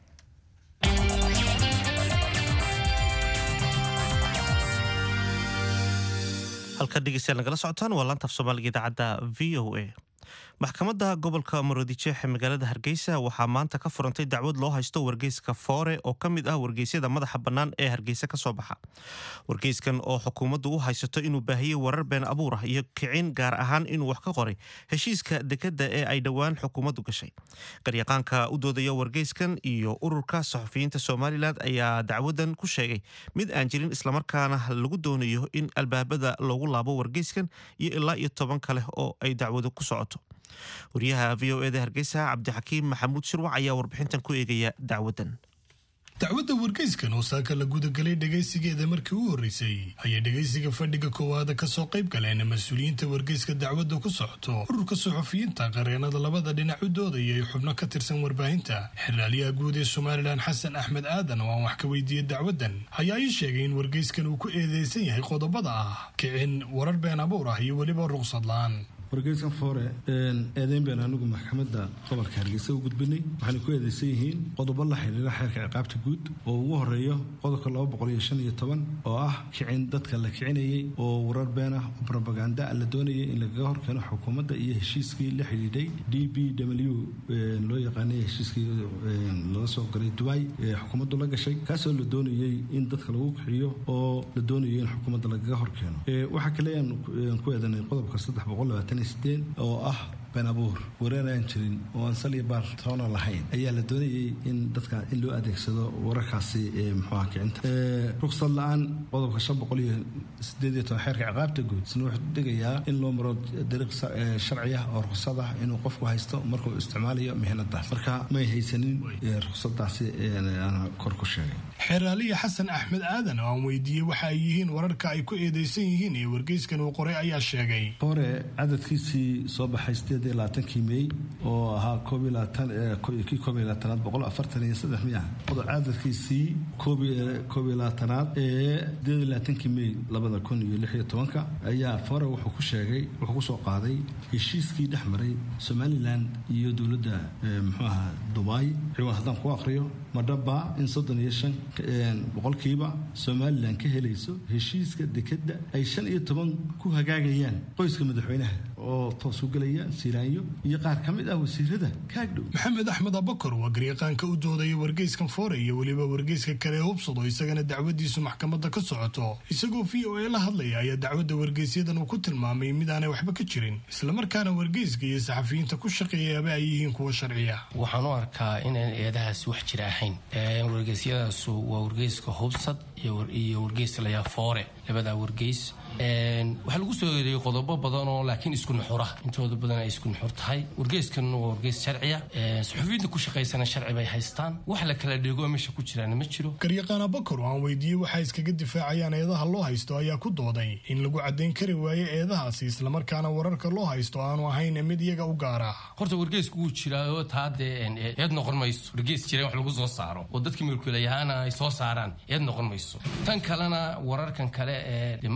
Speaker 1: halka dhegeystayaal nagala socotaan waa laanta af soomaaliga idaacadda v o a maxkamadda gobolka maroodijeex ee magaalada hargeysa waxaa maanta ka furantay dacwad loo haysto wargeyska foore oo ka mid ah wargeysyada madaxa bannaan ee hargeysa ka soo baxa wargeyskan oo xukuumaddu u haysato inuu baahiyey warar been abuur ah iyo kicin gaar ahaan inuu wax ka qoray heshiiska dekadda ee ay dhowaan xukuumaddu gashay garyaqaanka u doodaya wargeyskan iyo ururka saxufiyiinta somalilan ayaa dacwadan ku sheegay mid aan jirin islamarkaana lagu doonayo in albaabada loogu laabo wargeyskan iyo ilaa iyo toban kale oo ay dacwadu ku socoto wariyaha v o eda hargeysa cabdixakiim maxamuud shirwac ayaa warbixintan ku eegaya dacwadan
Speaker 10: dacwadda wargeyskan oo saaka la gudagalay dhegaysigeeda markii u horreysay ayay dhegaysiga fadhiga koowaada kasoo qayb galeen mas-uuliyiinta wargeyska dacwadda ku socoto ururka suxufiyiinta qareenada labada dhinac u doodaya ee xubno ka tirsan warbaahinta xilaalyaha guud ee somalilan xasan axmed aadan oo aan wax ka weydiiyey dacwaddan ayaa ii sheegay in wargeyskan uu ku eedeysan yahay qodobada ah kicin warar been abuur ah iyo weliba ruqsad la-aan
Speaker 4: wargeyskan foore eedeyn been anigu maxkamadda gobolka hargeysa u gudbinay waxaana ku eedeysan yihiin qodobo la xiriira xeerka ciqaabta guud oo ugu horeeyo qodobka laba boqol iyo shan iyo toban oo ah kicin dadka la kicinayay oo warar been ah oo robaganda la doonayay in lagaga horkeeno xukuumadda iyo heshiiskii la xidhiidhay d b w loo yaqaanay heshiiskii laga soo galay dubai ee xukuumaddu la gashay kaasoo la doonayay in dadka lagu kiciyo oo la doonayo in xukuumadda lagaga horkeeno waxaa kale aan ku eedanay qodobka saddex boqol labaatan oo ah been abuur wareer aan jirin oo aan sal iyo baartoona lahayn ayaa la doonayay in dadka in loo adeegsado wararkaasi muxuuha kicinta ruqsad la-aan qodobka shan boqol iyo sideed iyo toban xeerka ciqaabta guud isna wuxuu dhigayaa in loo maro dariiq sharci ah oo ruqsad ah inuu qofku haysto markuu isticmaalayo mihnadaas marka may haysanin ruqsadaasi aan kor ku sheegay
Speaker 10: xeeraaliya xasan axmed aadan oo aan weydiiyey waxa ay yihiin wararka ay ku eedeysan yihiin ee wargeyskan uu qoray ayaa sheegay
Speaker 4: hore cadadkiisii soo baxay sideed iyo labaatankii mey oo ahaa koob iyo labaatan kii koob iyo labaatanaad boqol afartan iyo saddex miya cadadkiisii koob koob iyo labaatanaad ee sideed iyo labaatankii mey labada kun iyo lix iyo tobanka ayaa fore wuxuu ku sheegay wuxuu kusoo qaaday heshiiskii dhex maray somalilan iyo dowladda muxuu ahaa dubai ciwaan haddaan ku aqriyo madhaba in soddon iyo shan boqolkiiba somalilan ka helayso heshiiska dekadda ay shan iyo toban ku hagaagayaan qoyska madaxweynaha oo toos u gelaya siiraanyo iyo qaar ka mid ah wasiirada kaagdhow
Speaker 10: maxamed axmed abakar waa garyaqaanka u doodaya wargeyskan foore iyo weliba wargeyska kale hubsado isagana dacwadiisu maxkamadda ka socoto isagoo v o a la hadlaya ayaa dacwadda wargeysyadan uu ku tilmaamay mid aanay waxba ka jirin islamarkaana wargeyska iyo saxafiyiinta ku shaqeeyaaba ay yihiin kuwa sharciya
Speaker 11: waxaan u arkaa inaan eedahaas wax jira ahayn wargeysyadaasu waa wargeyska hubsad iyo wargeyska layaa foore labadaa wargeys waxaa lagu soo eedeeyey qodobo badan oo laakiin isku nuxura intooda badan ay isku nuxur tahay wargeyskan waa wargeys sharciya suxufiyiinta ku shaqaysana sharci bay haystaan wax la kala dheego meesha ku jiraana ma jiro
Speaker 10: garyaqaan abakar oo aan weydiiyey waxay iskaga difaacayaan eedaha loo haysto ayaa ku dooday in lagu caddayn kari waayo eedahaasi islamarkaana wararka loo haysto aanu ahayn mid iyaga u gaara
Speaker 11: horta wargeysku wuu jiraayo taa dee eed noqon mayso wargeys jira wax lagu soo saaro oo dadka milkiilayahaana ay soo saaraan eed noqon mayso tan kalena wararkan kale ee markii bilay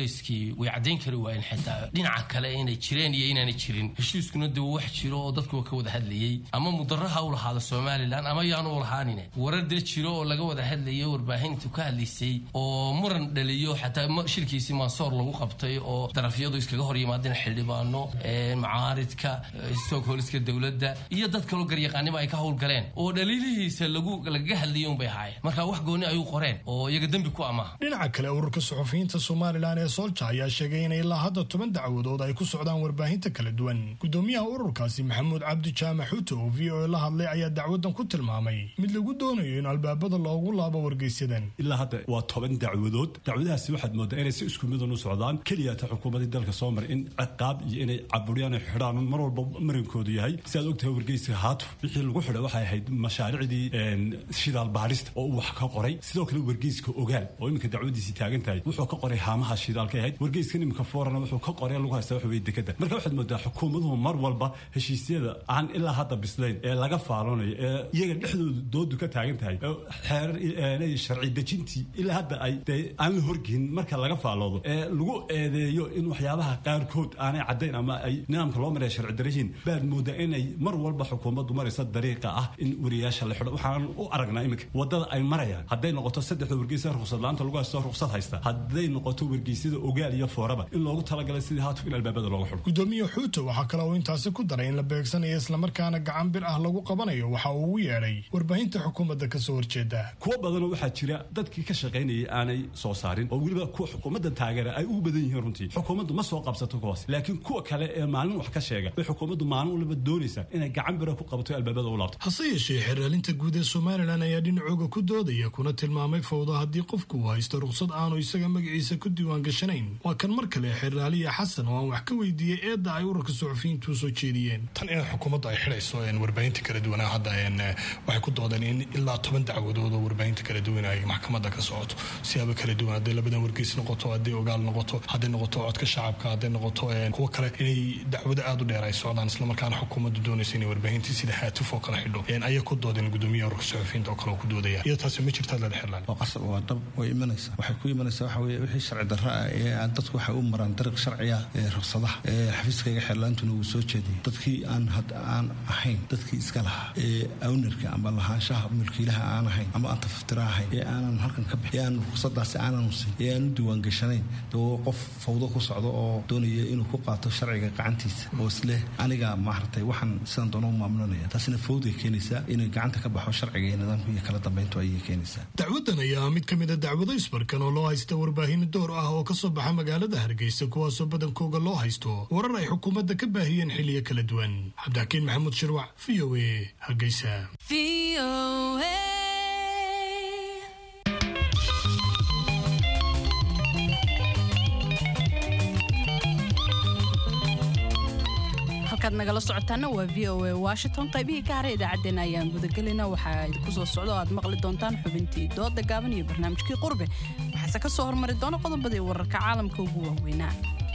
Speaker 11: wargeyskii way caddayn kari waayeen xitaa dhinaca kale inay jireen iyo inaanay jirin heshiiskuna dee wax jiro oo dadku ka wada hadlayey ama mudaraha u lahaado somalilan ama yaanu u lahaanine warar dee jiro oo laga wada hadlayo warbaahintu ka hadlaysay oo muran dhaliyo xataa shirkiisii mansoor lagu qabtay oo darafyadu iskaga hor yimaadeen xildhibaano macaaridka stockholska dowladda iyo dad kaloo garyaqaaniba ay ka howlgaleen oo dhaliilihiisa lagu lagaga hadlayay unbay ahaayeen marka wax gooni ayuu qoreen oo iyaga dembi ku amaha
Speaker 10: dhinaca kale ururka suxufiyiinta somalilan ee soolja ayaa sheegay in ilaa hadda toban dacwadood ay ku socdaan warbaahinta kala duwan gudoomiyaha ururkaasi maxamuud cabdi jaamac xuuto oo v o a la hadlay ayaa dacwadan ku tilmaamay mid lagu doonayo in albaabada loogu laabo wargeysyadan
Speaker 12: ilaa hadda waa toban dacwadood dacwadahaasi waxaad moodaa inay si isku midan u socdaan keliyata xukuumadii dalka soo maray in ciqaab iyo inay caburiyaan ay xidhaan mar walba marinkoodu yahay si aad ogtahay wargeyska haatuf wixii lagu xidhay waxay ahayd mashaariicdii shidaal baarista oo uu wax ka qoray sidoo kale wargeyska ogaal oo iminka dacwadiisii taagan tahay wuxuu ka qoray haamaha shidaalka ahayd wargeyskan iminka foorana wuxuu ka qoray lagu haysta waxa weye dekada marka waxaad moodaa xukuumaduhu mar walba heshiisyada aan ilaa hadda bislayn ee laga faaloonayo ee iyaga dhexdooda doodu ka taagan tahay xeerar sharci dejintii ilaa hadda ay dee aan la horgeyn marka laga faaloodo ee lagu eedeeyo in waxyaabaha qaarkood aanay caddayn ama ay nidaamka loo maraya sharci darajiin baad moodaa inay mar walba xukuumaddu maraysa dariiqa ah in wariyaasha la xidho waxaan u aragnaa iminka wadada ay marayaan hadday noqoto saddexda wargeysa ruqsad la-aanta lagu haysto ruqsad haysta hadday noqoto wargeysyada ogaal iyo fooraba in loogu talagalay sidii haatuf in albaabada looga xidho
Speaker 10: gudoomiye xuuto waxaa kale uu intaasi ku daray in la beegsanayo islamarkaana gacan bir ah lagu qabanayo waxa uu ugu yeedhay warbaahinta xukuumadda kasoo horjeeda
Speaker 12: kuwo badanoo waxaa jira dadkii ka shaqaynayay aanay soo saarin oo weliba kuwa xukuumadda taageera ay ugu badan yihiin runtii xukuumaddu ma soo qabsato kuwaas laakiin kuwa kale ee maalin wax ka sheega bay xukuumaddu maalin waliba doonaysaa inay gacan bira ku qabato albaabada u laabto
Speaker 10: hase yeeshee xeraalinta guud ee somalilan ayaa dhinacooga ku doodaya kuna tilmaamay fowdo haddii qofku uu haysto ruqsad aanu isaga magaciisa ku diiwaan gashanayn waa kan mar kale xeraaliya xasan oo aan wax ka weydiiyey eedda ay ururka suxufiyiintu soo jeediyeen
Speaker 13: tan in xukuumaddu ay xidhayso warbaahinta kala duwanaa hadda waxay ku doodeen in ilaa toban dacwadood oo warbaahinta kala duwan ay maxkamadda ka socoto siyaabo kala duwan hadday labadan wargeys noqoto hadday ogaal noqoto hadday noqoto codka shacabka hadday noqoto kuwo kale inay dacwado aada u dheer ay socdaan islamarkaana xukuumaddu doonaysa inay warbaahintii sida haatuf oo kale xidho ayay ku doodeen gudoomiyaha ururka suxufiyiinta oo kale oo ku doodaya iyadoo taasi ma jirtaad leeda xirlaan
Speaker 4: waa qasab waa dhab way imanaysaa waxay ku imanaysaa waxa weye wixii sharci darro ah ee aan dadku waxay u maraan dariiq sharciya ee ruqsadaha ee xafiiskayga xirlaantuna uu soo jeediyay dadkii aan had aan ahayn dadkii iska lahaa ee awnerka ama lahaanshaha mulkiilaha aan ahayn ama aan tafaftira ahayn ee aanan halkan ka bixin ee aan ruqsadaasi aanan usin ee aan u diiwaan gashanayn dee qof fawdo ku socdo oo doonaya inuu ku qaato sharciga gacantiisa oo isleh aniga maaragtay waxaan sidan doono u maamulanaya taasina fawday keenaysaa inay gacanta ka baxo sharciga iyo nidaamka iyo kala dambeyntu ayay keenaysaa
Speaker 10: dacwadan ayaa mid ka mid a dacwado isbarkan oo loo haysta warbaahin door ah oo ka soo baxa magaalada hargeysa kuwaasoo badankooga loo haysto warar ay xukuumadda ka baahiyeen xilliyo kala duwan cabdixakiin maxamuud shirwac v o a hargeysa
Speaker 2: halkaad nagala socotaana waa v o a washington qaybihii ka haray idaacaddeenna ayaan gudagelina waxaa idinku soo socda oo aad maqli doontaan xubintii dooda gaaban iyo barnaamijkii qurbe waxaase ka soo hormari doona qodobadii wararka caalamka ugu waaweynaa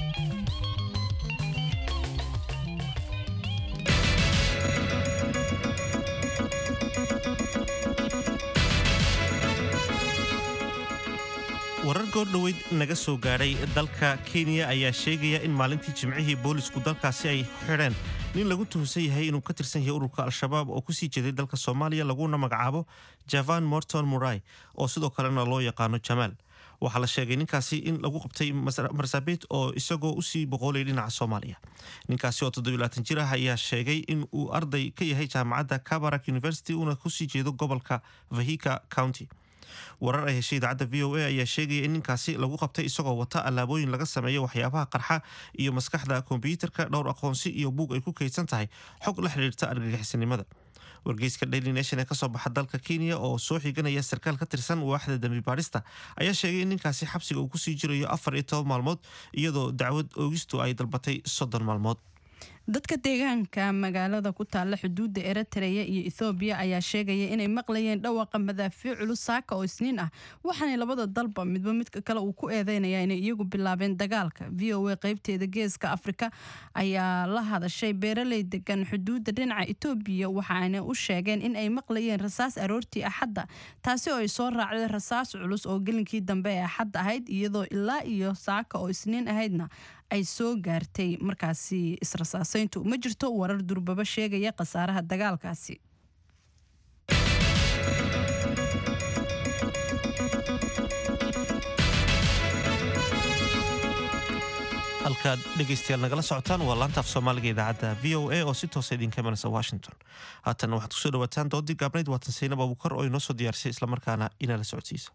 Speaker 1: warar goordhoweyd naga soo gaadhay dalka kenya ayaa sheegaya in maalintii jimcihii boolisku dalkaasi ay xidheen nin lagu tuhunsan yahay inuu ka tirsan yahay ururka al-shabaab oo kusii jeeday dalka soomaaliya laguna magacaabo javan morton murai oo sidoo kalena loo yaqaano jamaal waxaa la sheegay ninkaasi in lagu qabtay marsabit oo isagoo usii boqoolay dhinaca soomaaliya ninkaasi oo toddobilaatan jir ah ayaa sheegay in uu arday ka yahay jaamacadda kabarak university uuna kusii jeedo gobolka vahika county warar ay heshay idaacadda v o a ayaa sheegaya in ninkaasi lagu qabtay isagoo wata allaabooyin laga sameeyo waxyaabaha qarxa iyo maskaxda kombyuutarka dhowr aqoonsi iyo buug ay ku kaydsan tahay xog la xidhiirta argagixisanimada wargeyska daily nation ee kasoo baxa dalka kenya oo soo xiganaya sarkaal ka tirsan waaxda dambi baarista ayaa sheegay in ninkaasi xabsiga uu kusii jirayo afar iyo toban maalmood iyadoo dacwad oogistu ay dalbatay soddon maalmood
Speaker 2: dadka deegaanka magaalada ku taalla xuduudda eritreya iyo ethoobiya ayaa sheegaya inay maqlayeen dhawaqa madaafiic culus saaka oo isniin ah waxaanay labada dalba midba midka kale uu ku eedeynaya inay iyagu bilaabeen dagaalka v o a qeybteeda geeska afrika ayaa la hadashay beeraley degan xuduudda dhinaca etoobiya waxaana u sheegeen in ay maqlayeen rasaas aroortii axadda taasi oo ay soo raacday rasaas culus oo gelinkii dambe ee axad ahayd iyadoo ilaa iyo saaka oo isniin ahaydna ay soo gaartay markaasi israsaasayntu ma jirto warar durbaba sheegaya khasaaraha dagaalkaasi
Speaker 1: halkaad dhegaystayaal nagala socotaan waa laantaaf soomaaliga idaacadda v o a oo si toosa idinka imanaysa washington haatanna waxaad kusoo dhawaataan doodii gaabnayd waatan saynab abukar oo inoo soo diyaarisay islamarkaana inaa la socodsiisa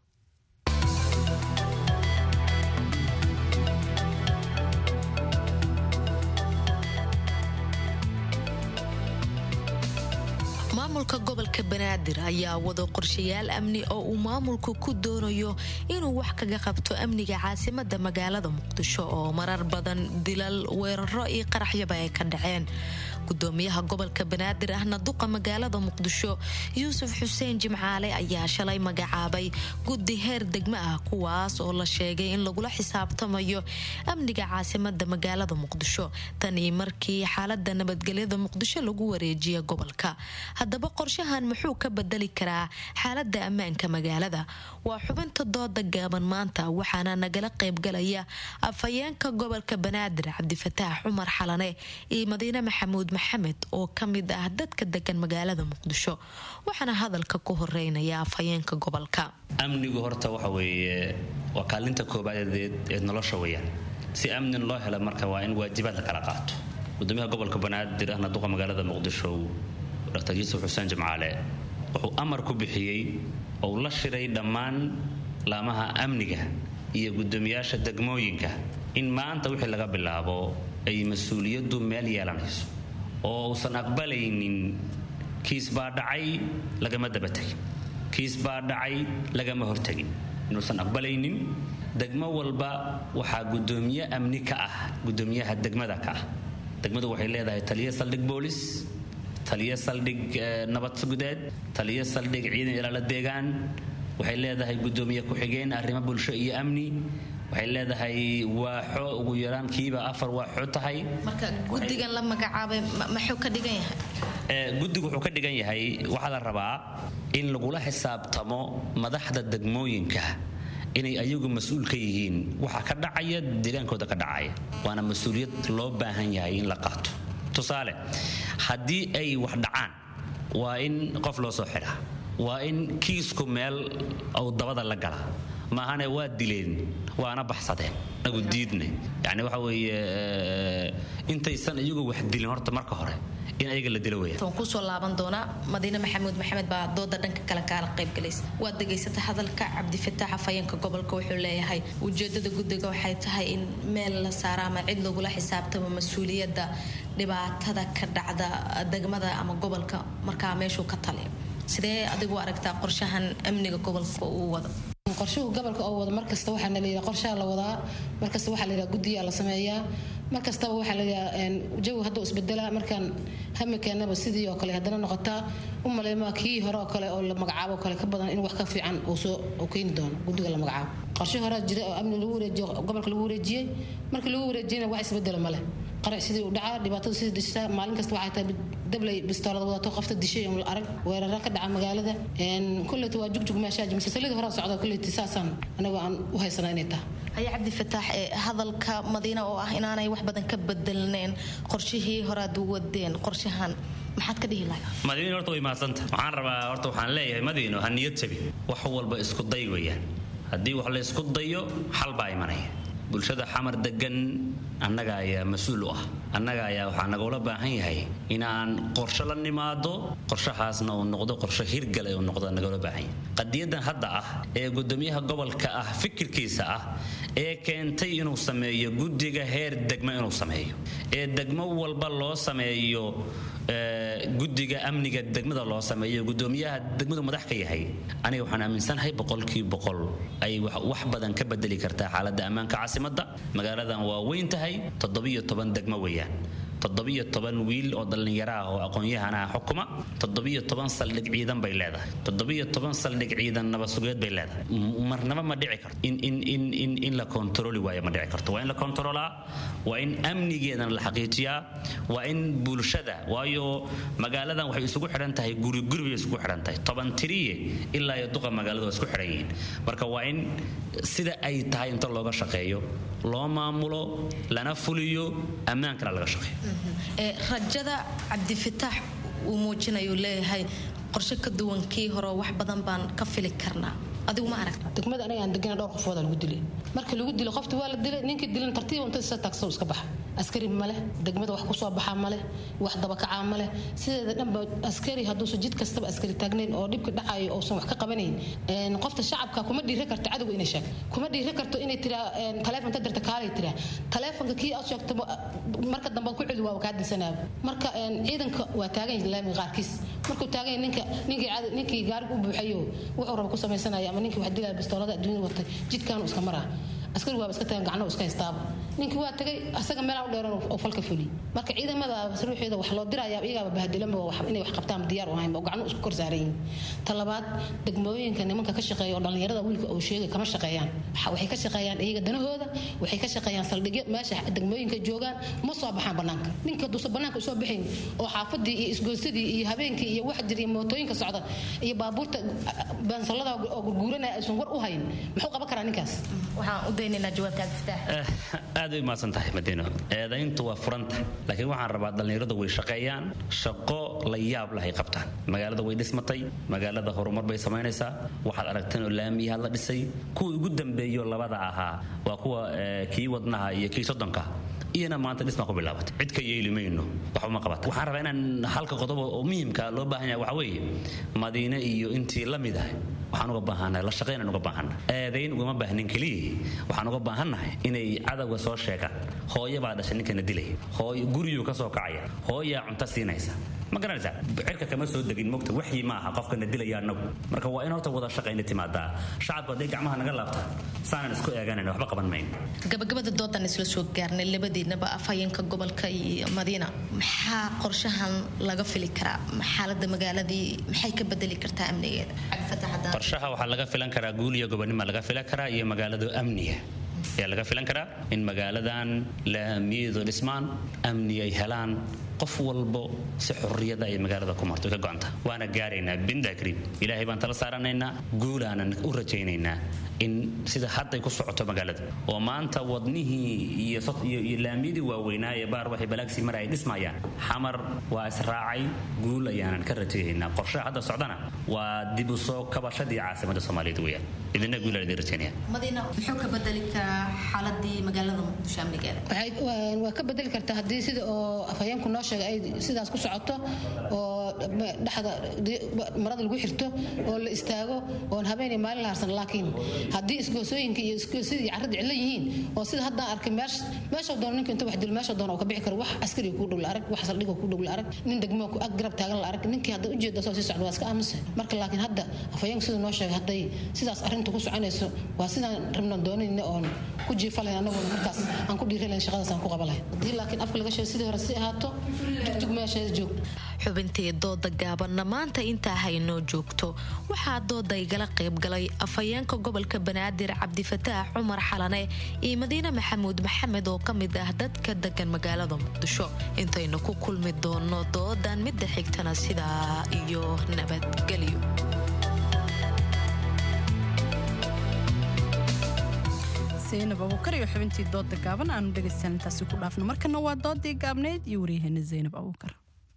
Speaker 14: maamulka gobolka banaadir ayaa wado qorshayaal amni oo uu maamulku ku doonayo inuu wax kaga qabto amniga caasimada magaalada muqdisho oo marar badan dilal weeraro iyo qaraxyaba ay ka dhaceen gudoomiyaha gobolka banaadir ahna duqa magaalada muqdisho yuusuf xuseen jimcaale ayaa shalay magacaabay guddi heer degmo ah kuwaas oo la sheegay in lagula xisaabtamayo amniga caasimada magaalada muqdisho tanii markii xaalada nabadgelyada muqdisho lagu wareejiya gobolka haddaba qorshahan muxuu ka bedeli karaa xaalada ammaanka magaalada waa xubinta dooda gaaban maanta waxaana nagala qaybgalaya afhayeenka gobolka banaadir cabdifataax cumar xalane iyo madiine maxamuud maxamed oo ka mid ah dadka degan magaalada muqdisho waxaana hadalka ku horeynaya afhayeenka gobolka
Speaker 15: amnigu horta waxa weeye waa kaalinta koobaadeed ee nolosha weyaan si amnin loo helo marka waa in waajibaad la kala qaato gudoomiyaha gobolka banaadir ahna duqa magaalada muqdisho dr yuusuf xuseen jimcaale wuxuu amar ku bixiyey ou la shiray dhammaan laamaha amniga iyo gudoomiyaasha degmooyinka in maanta wixii laga bilaabo ay mas-uuliyaddu meel yeelanayso oo uusan aqbalaynin kiis baa dhacay lagama dabatagin kiis baa dhacay lagama hortagin inuusan aqbalaynin degmo walba waxaa gudoomiye amni ka ah gudoomiyaha degmada ka ah degmadu waxay leedahay taliya saldhig boolis taliyo saldhig nabad sugudeed taliyo saldhig ciidan ilaala deegaan waxay leedahay gudoomiye ku-xigeen arrimo bulsho iyo amni waxay leedahay waaxo ugu yaraan kiiba afar waaxo tahay
Speaker 14: marka gudigan la magacaabay maxuu ka dhigan yahay
Speaker 15: guddigu wuxuu ka dhigan yahay waxaa la rabaa in lagula xisaabtamo madaxda degmooyinka inay ayagu mas-uul ka yihiin waxa ka dhacaya deegaankooda ka dhacaya waana mas-uuliyad loo baahan yahay in la qaato tusaale haddii ay wax dhacaan waa in qof loo soo xidhaa waa in kiisku meel uu dabada la gala maahane waa dileen waana baxsadeen nagu diidne yani waxa weeye intaysan iyagu wax dilin horta marka hore in ayaga la dilo weya
Speaker 14: waan kusoo laaban doonaa madiine maxamuud maxamed baa dooda dhanka kale kaala qaybgalaysa waad degaysata hadalka cabdifataax afhayeenka gobolka wuxuu leeyahay ujeedada guddiga waxay tahay in meel la saaro ama cid lagula xisaabtamo mas-uuliyadda dhibaatada ka dhacda degmada ama gobolka markaa meeshuu ka taliyo sidee adigu aragtaa qorshahan amniga gobolka uu wado
Speaker 16: qorshuhu gobolka oo wado markasta waxaa layidhaha qorshaha la wadaa markasta waxaa layidhaha guddiyaa la sameeyaa markastaba waxaa layidhaha jawi hadduu isbedelaa markaan hamikeenaba sidii oo kale haddana noqotaa u maleymaa kii hore oo kale oo la magacaabo oo kale ka badan in wax ka fiican uu soo uu keeni doono guddiga la magacaabo qorshe horaa jira oo amni lagu wareejiyo gobolka lagu wareejiyey markii lagu wareejiyena wax isbedela male qarac sidii u dhacaa dhibaatada sidii dhishtaa maalin kasta waxay tahay dablay bistoolad wadato qofta dishay oo la arag weerara ka dhaca magaalada kulleyta waa jugjug meeshaa jimse salidii horaa socda kulleyta saasaan anagoo aan u haysanaa inay tahay
Speaker 14: haya cabdifataax ee hadalka madiina oo ah inaanay wax badan ka bedelneen qorshihii horaad wadeen qorshahan maxaad ka dhihi lahay
Speaker 15: madiino horta way mahadsanta waxaan rabaa horta waxaan leeyahay madiino ha niyad jabi wax walba isku day weeyaan haddii wax la isku dayo xal baa imanaya bulshada xamar degan annaga ayaa mas-uul u ah annaga ayaa waxaa nagula baahan yahay inaan qorshe la nimaado qorshahaasna uu noqdo qorshe hirgale uu noqdo nagula baahan yahay qadiyadan hadda ah ee gudoomiyaha gobolka ah fikirkiisa ah ee keentay inuu sameeyo guddiga heer degmo inuu sameeyo ee degmo walba loo sameeyo guddiga amniga degmada loo sameeyo gudoomiyaha degmadu madax ka yahay aniga waxaan aaminsanahay boqolkii boqol ay wax badan ka bedeli kartaa xaaladda ammaanka caasimadda magaaladan waa weyn tahay toddobiyo toban degmo weeyaan toddobiyo toban wiil oo dhallinyaro ah oo aqoon-yahanaha xukuma toddobiyo toban saldhig ciidan bay leedahay toddobiyo toban saldhig ciidan nabadsugeed bay leedahay marnaba ma dhici karto in in in in in la kontroli waayo ma dhici karto waa in la kontrolaa waa in amnigeedana la xaqiijiyaa waa in bulshada waayo magaaladan waxay isugu xidhan tahay guri guri bay isugu xidhan tahay toban tiriye ilaa iyo duqa magaalada waa isku xidhan yihiin marka waa in sida ay tahay inta looga shaqeeyo loo maamulo lana fuliyo ammaankana laga shaqeeyo
Speaker 14: rajada cabdifitaax uu muujinayu leeyahay qorshe ka duwan kii hore wax badan baan ka fili karnaa adigu ma aragta
Speaker 16: degmada anaga aan degana dhowr qofooda lagu dilay marka lagu dilo qofta waa la dilay ninkii dilan tartiib inta isa taagso iska baxa askari male degmada wax kusoo baxaa male wax dabakacaa male sideeda dhanba askari hadduusan jid kastaba askari taagnayn oo dhibka dhacayo uusan wax ka qabanayn qofta shacabka kuma dhiiri karto cadowga inay sheeg kuma dhiiri karto inay tiraa taleefon ta dirta kaalay tiraa taleefonka kii aad sheegto marka dambe ku celi waa kaa dilsanaaba marka ciidanka waa taagan laamiga qaarkiis markuu taagan ninka ninkii gaariga u buuxayo wuxuu raba ku samaysanaya ama ninkii wax dilaya bistoolada adduunyada watay jidkaanu iska maraa askari waaba iska tagan gacno iska haystaaba ninkii waa tagay asaga meelaa u dheeran oo falka fuli marka ciidamada ruuxeeda wax loo diraya iyagaaba bahadilanba inay wax qabtaan diyaar u ahayn oo gacno isku kor saaran yihiin talabaad degmooyinka nimanka ka shaqeeya oo dhallinyarada wiilka uu sheegay kama shaqeeyaan waxay ka shaqeeyaan iyaga danahooda waxay ka shaqeeyaan saldhigyo meesha degmooyinka joogaan ma soo baxaan banaanka ninka haduusan banaanka usoo baxayn oo xaafadii iyo isgoysadii iyo habeenkii iyo wax jir iyo mootooyinka socda iyo baabuurta baansalada oo gurguuranaya aysan war u hayn muxuu qaban karaa ninkaas
Speaker 14: waxaan u daynaynaa jawaabta cabdifitaax
Speaker 15: aad ay umahadsan tahay madiino eedayntu waa furanta laakiin waxaan rabaa dhallinyaradu way shaqeeyaan shaqo la yaab lahay qabtaan magaalada way dhismatay magaalada horumar bay samaynaysaa waxaad aragteen oo laamiyaha la dhisay kuwii ugu dambeeyo labada ahaa waa kuwa kii wadnaha iyo kii soddonka iyana maanta dhismaa ku bilaabatay cid ka yeeli mayno waxba ma qabata waxaan rabaa inaan halka qodob oo muhiimka loo baahan yahay waxa weeye madiine iyo intii la mid ah waxaan uga baahannahay la shaqaynaan uga baahannahay eedayn ugama baahnin keliya waxaan uga baahannahay inay cadowga soo sheegaan hooyo baa dhashay ninkana dilaya hooyo guriyuu ka soo kacaya hooyaa cunto siinaysa ma garanaysaa cirka kama soo degin mogta waxyi ma aha qofkana dilaya anagu marka waa in horta wada shaqayna timaadaa shacabku hadday gacmaha naga laabta saanan isku eeganayna waxba qaban mayn
Speaker 14: gabagabada doodan isla soo gaarnay labadiinaba afhayeenka gobolka iyo madiina maxaa qorshahan laga fili karaa xaalada magaaladii maxay ka bedeli kartaa amnigeeda
Speaker 15: qorshaha waxaa laga filan karaa guul iyo gobonima laga filan karaa iyo magaalado amniga ayaa laga filan karaa in magaaladan laamiyadu dhismaan amni ay helaan qof walbo si xurriyada ay magaalada ku marto ka go'anta waana gaaraynaa binda kariim ilaahay baan tala saaranaynaa guulaanan u rajaynaynaa in sida hadday ku socoto magaalada oo maanta wadnihii iyo iyo laamiyadii waaweynaa ee baar waxay balaagsi mar ay dhismayaan xamar waa israacay guul ayaanan ka rajaynaynaa qorshaha hadda socdana waa dib u soo kabashadii caasimadda soomaaliyeed weeyaan idina guul aan idin rajaynaya
Speaker 14: madiina muxuu ka bedeli karaa xaaladii magaalada muqdisho amnigeeda
Speaker 16: waa ka bedeli kartaa haddii sida oo afhayeenku noo sheegay ay sidaas ku socoto oo dhexda marada lagu xirto oo la istaago oon habeenay maalin la harsan laakiin haddii isgoosooyinka iyo isgoosyadii carrada cilla yihiin oo sida haddaan arkay meesha doono ninka inta wax dilo meesha doono oo ka bixi karo wax askari kuu dhow la arag wax saldhig kuu dhow la arag nin degmo ku ag garab taagan la arag ninkii hadda ujeeda soo sii socda waa iska aamusa marka laakiin hadda afhayeenku sida noo sheegay hadday sidaas arrinta ku soconayso waa sidaan rabnan doonayna oon ku jiifalayn anaguna markaas aan ku dhiiralayn shaqadaas aan ku qaba lahayn haddii laakiin afka laga sheego sidii hore si ahaato tugtug meesheeda joog
Speaker 14: xubintii dooda gaabanna maanta intaa haynoo joogto waxaa dooda igala qaybgalay afhayeenka gobolka banaadir cabdifataax cumar xalane iyo madiine maxamuud maxamed oo ka mid ah dadka degan magaalada muqdisho intaynu ku kulmi doono doodan midda xigtana sidaa iyo nabadgelyo
Speaker 2: zaynab abuukar iyo xubintii dooda gaaban aanu dhegaystaan intaasi ku dhaafno markana waa doodii gaabneyd iyo waryaheena zaynab abuukar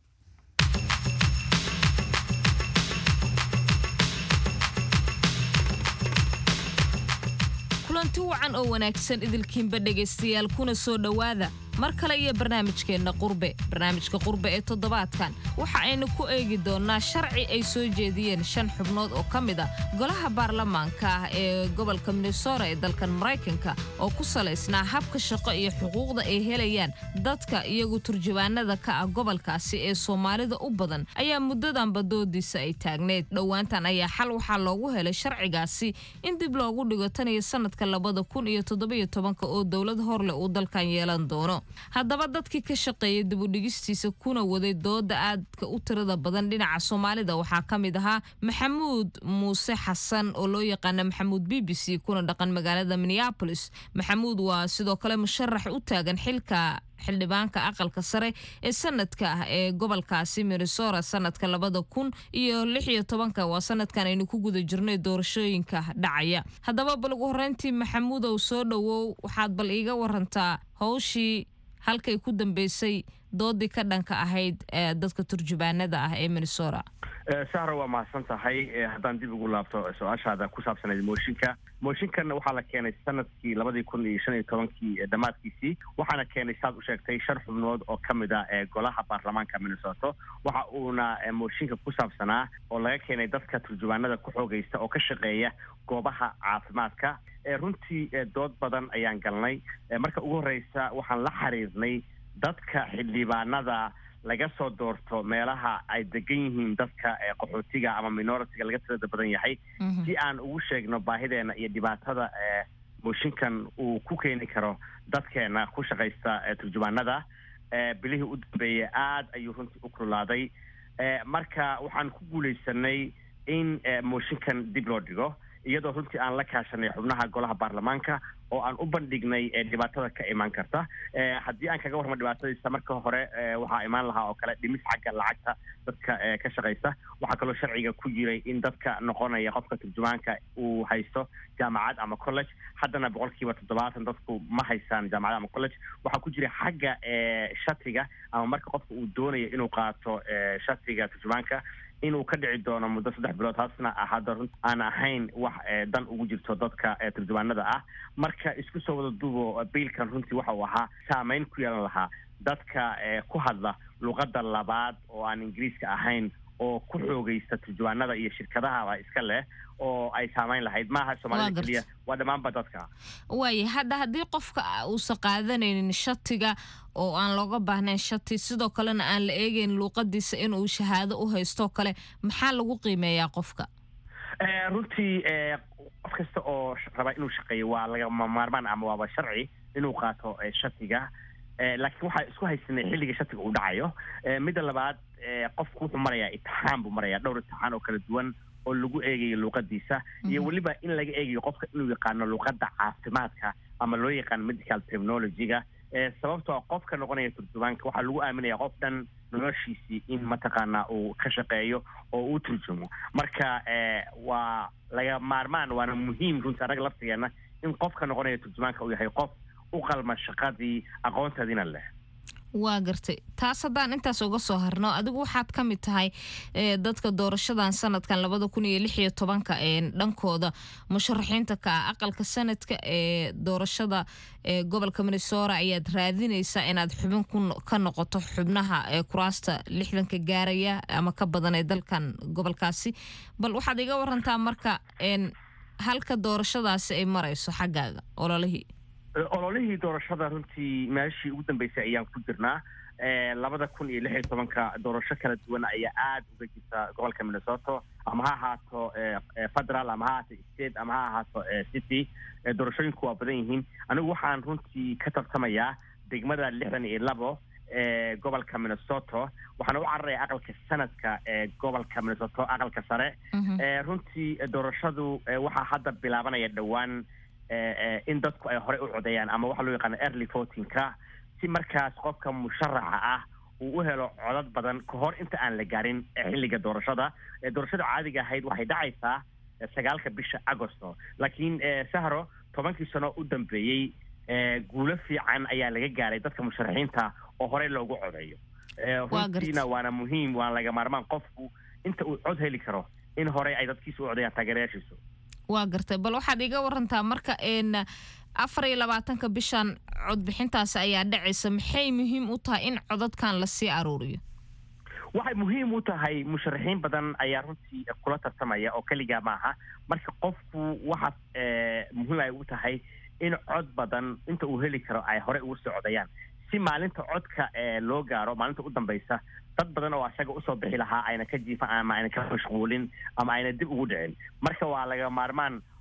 Speaker 17: kulanti wacan oo wanaagsan idilkiinba dhegaystayaal kuna soo dhowaada mar kale iyo barnaamijkeenna qurbe barnaamijka qurbe ee toddobaadkan waxa aynu ku eegi doonnaa sharci ay soo jeediyeen shan xubnood oo ka mid a golaha baarlamaanka ah ee gobolka minnesota ee dalkan maraykanka oo ku salaysnaa habka shaqo iyo xuquuqda ay helayaan dadka iyagu turjubaanada ka ah gobolkaasi ee soomaalida u badan ayaa muddadanba doodiisa ay taagneyd dhowaantan ayaa xal waxaa loogu helay sharcigaasi in dib loogu dhigo tan iyo sanadka labada kun iyo toddobiyo tobanka oo dowlad horleh uu dalkan yeelan doono haddaba dadkii ka shaqeeyay dibudhigistiisa kuna waday dooda aadka u tirada badan dhinaca soomaalida waxaa ka mid ahaa maxamuud muuse xasan oo loo yaqaana maxamuud b b c kuna dhaqan magaalada minneapolis maxamuud waa sidoo kale musharax u taagan xilka xildhibaanka aqalka sare ee sanadka ah ee gobolkaasi minnesota sanadka labada kun iyo lix iyo tobanka waa sanadkan aynu ku guda jirnay doorashooyinka dhacaya haddaba bal ugu horreyntii maxamuudow soo dhowow waxaad bal iiga warantaa howshii halkay ku dambeysay doodii ka dhanka ahayd ee dadka turjubaanada ah ee minnesota
Speaker 18: sahra waa mahadsan tahay haddaan dib ugu laabto su-aashaada ku saabsanayd mooshinka mooshinkan waxaa la keenay sanadkii labadii kun iyo shan iyo tobankii dhammaadkiisii waxaana keenay saad u sheegtay shan xubnood oo ka mid ah ee golaha baarlamaanka minnesota waxa uuna mooshinka ku saabsanaa oo laga keenay dadka turjubaanada ku xoogaysta oo ka shaqeeya goobaha caafimaadka runtii dood badan ayaan galnay marka ugu horeysa waxaan la xiriirnay dadka xildhibaanada laga soo doorto meelaha ay degan yihiin dadka qaxootiga ama minoritiga laga tirada badan yahay si aan ugu sheegno baahideena iyo dhibaatada mooshinkan uu ku keeni karo dadkeena ku shaqaysta turjubaanada bilihii u dambeeyey aada ayuu runtii u kululaaday marka waxaan ku guuleysanay in mooshinkan dib loo dhigo iyadoo runtii aan la kaashanay xubnaha golaha baarlamaanka oo aan u bandhignay dhibaatada ka imaan karta haddii aan kaga warramo dhibaatadiisa marka hore waxaa imaan lahaa oo kale dhimis xagga lacagta dadka ka shaqaysa waxaa kaloo sharciga ku jiray in dadka noqonaya qofka turjumaanka uu haysto jaamacad ama college haddana boqolkiiba toddobaatan dadku ma haystaan jaamacad ama college waxaa ku jira xagga shatiga ama marka qofka uu doonayo inuu qaato shatiga turjumaanka inuu ka dhici doono muddo saddex bilood taasna hadda run aan ahayn wax dan ugu jirto dadka turjubaanada ah marka isku soo wada duubo biilkan runtii waxa uu ahaa saameyn ku yeelan lahaa dadka ku hadla luqadda labaad oo aan ingiriiska ahayn oo ku xoogaysta turjubaanada iyo shirkadahaba iska leh oo ay saamayn lahayd maaha soomaalida keliya waa dhammaanba dadka
Speaker 17: waaya hadda haddii qofka uusan qaadanaynin shatiga oo aan looga baahnayn shati sidoo kalena aan la eegeyn luuqadiisa inuu shahaado u haystoo kale maxaa lagu qiimeeyaa qofka
Speaker 18: runtii qof kasta oo raba inuu shaqeeyo waa lagama maarmaan ama waaba sharci inuu qaato shatiga laakiin waxaa isku haysanay xilliga shatiga uu dhacayo midda labaad qofku wuxuu marayaa itixaan buu marayaa dhowr itixaan oo kala duwan oo lagu eegayo luuqadiisa iyo weliba in laga eegayo qofka inuu yaqaano luuqadda caafimaadka ama loo yaqaano medical terminology-ga sababtoo qofka noqonaya turjumaanka waxaa lagu aaminaya qof dhan noloshiisii in mataqaanaa uu ka shaqeeyo oo uu turjumo marka waa laga maarmaan waana muhiim runtii annaga laftigeena in qofka noqonaya turjumaanka uu yahay qof u qalma shaqadii aqoonteediina leh
Speaker 17: waa gartay taas haddaan intaas uga soo harno adigu waxaad ka mid tahay dadka doorashadan sanadkan labada kun iyo lix iyo tobanka ee dhankooda musharaxiinta ka ah aqalka sanadka ee doorashada ee gobolka minnesota ayaad raadinaysaa inaad xubin ka noqoto xubnaha ee kuraasta lixdanka gaaraya ama ka badan ee dalkan gobolkaasi bal waxaad iga warantaa marka halka doorashadaasi ay marayso xaggaaga ololihii
Speaker 18: ololihii doorashada runtii meeshii ugu dambeysay ayaan ku jirnaa labada kun iyo lix iyo tobanka doorasho kala duwan ayaa aada uga jirta gobolka minnesota ama ha ahaato federal ama ha ahaato state ama ha ahaato city doorashooyinku waa badan yihiin anigu waxaan runtii ka tartamayaa degmada lixdan iyo labo ee gobolka minnesota waxaana u cararaya aqalka sanadka ee gobolka minnesota aqalka sare runtii doorashadu waxaa hadda bilaabanaya dhowaan in dadku ay horey u codeeyaan ama waxa loo yaqaano early votingka si markaas qofka musharaxa ah uu u helo codad badan ka hor inta aan la gaarin xilliga doorashada doorashada caadiga ahayd waxay dhacaysaa sagaalka bisha agosto laakiin sahro tobankii sano u dambeeyey guulo fiican ayaa laga gaaray dadka musharaxiinta oo horey loogu codeeyo runtiina waana muhiim waana laga maarmaan qofku inta uu cod heli karo in horey ay dadkiisa u codayaan taageerayaashiisu
Speaker 17: waa gartay bal waxaad iga warantaa marka n afar iyo labaatanka bishan codbixintaasi ayaa dhacaysa maxay muhiim u tahay in codadkan lasii aruuriyo
Speaker 18: waxay muhiim u tahay musharaxiin badan ayaa runtii kula tartamaya oo keligaa maaha marka qofku waxa muhiim ay u tahay in cod badan inta uu heli karo ay horey ugu soo codayaan si maalinta codka loo gaaro maalinta u dambaysa dad badan oo asaga usoo bixi lahaa ayna ka jiifan ama ayna ka mashquulin ama ayna dib ugu dhicin marka waa laga maarmaan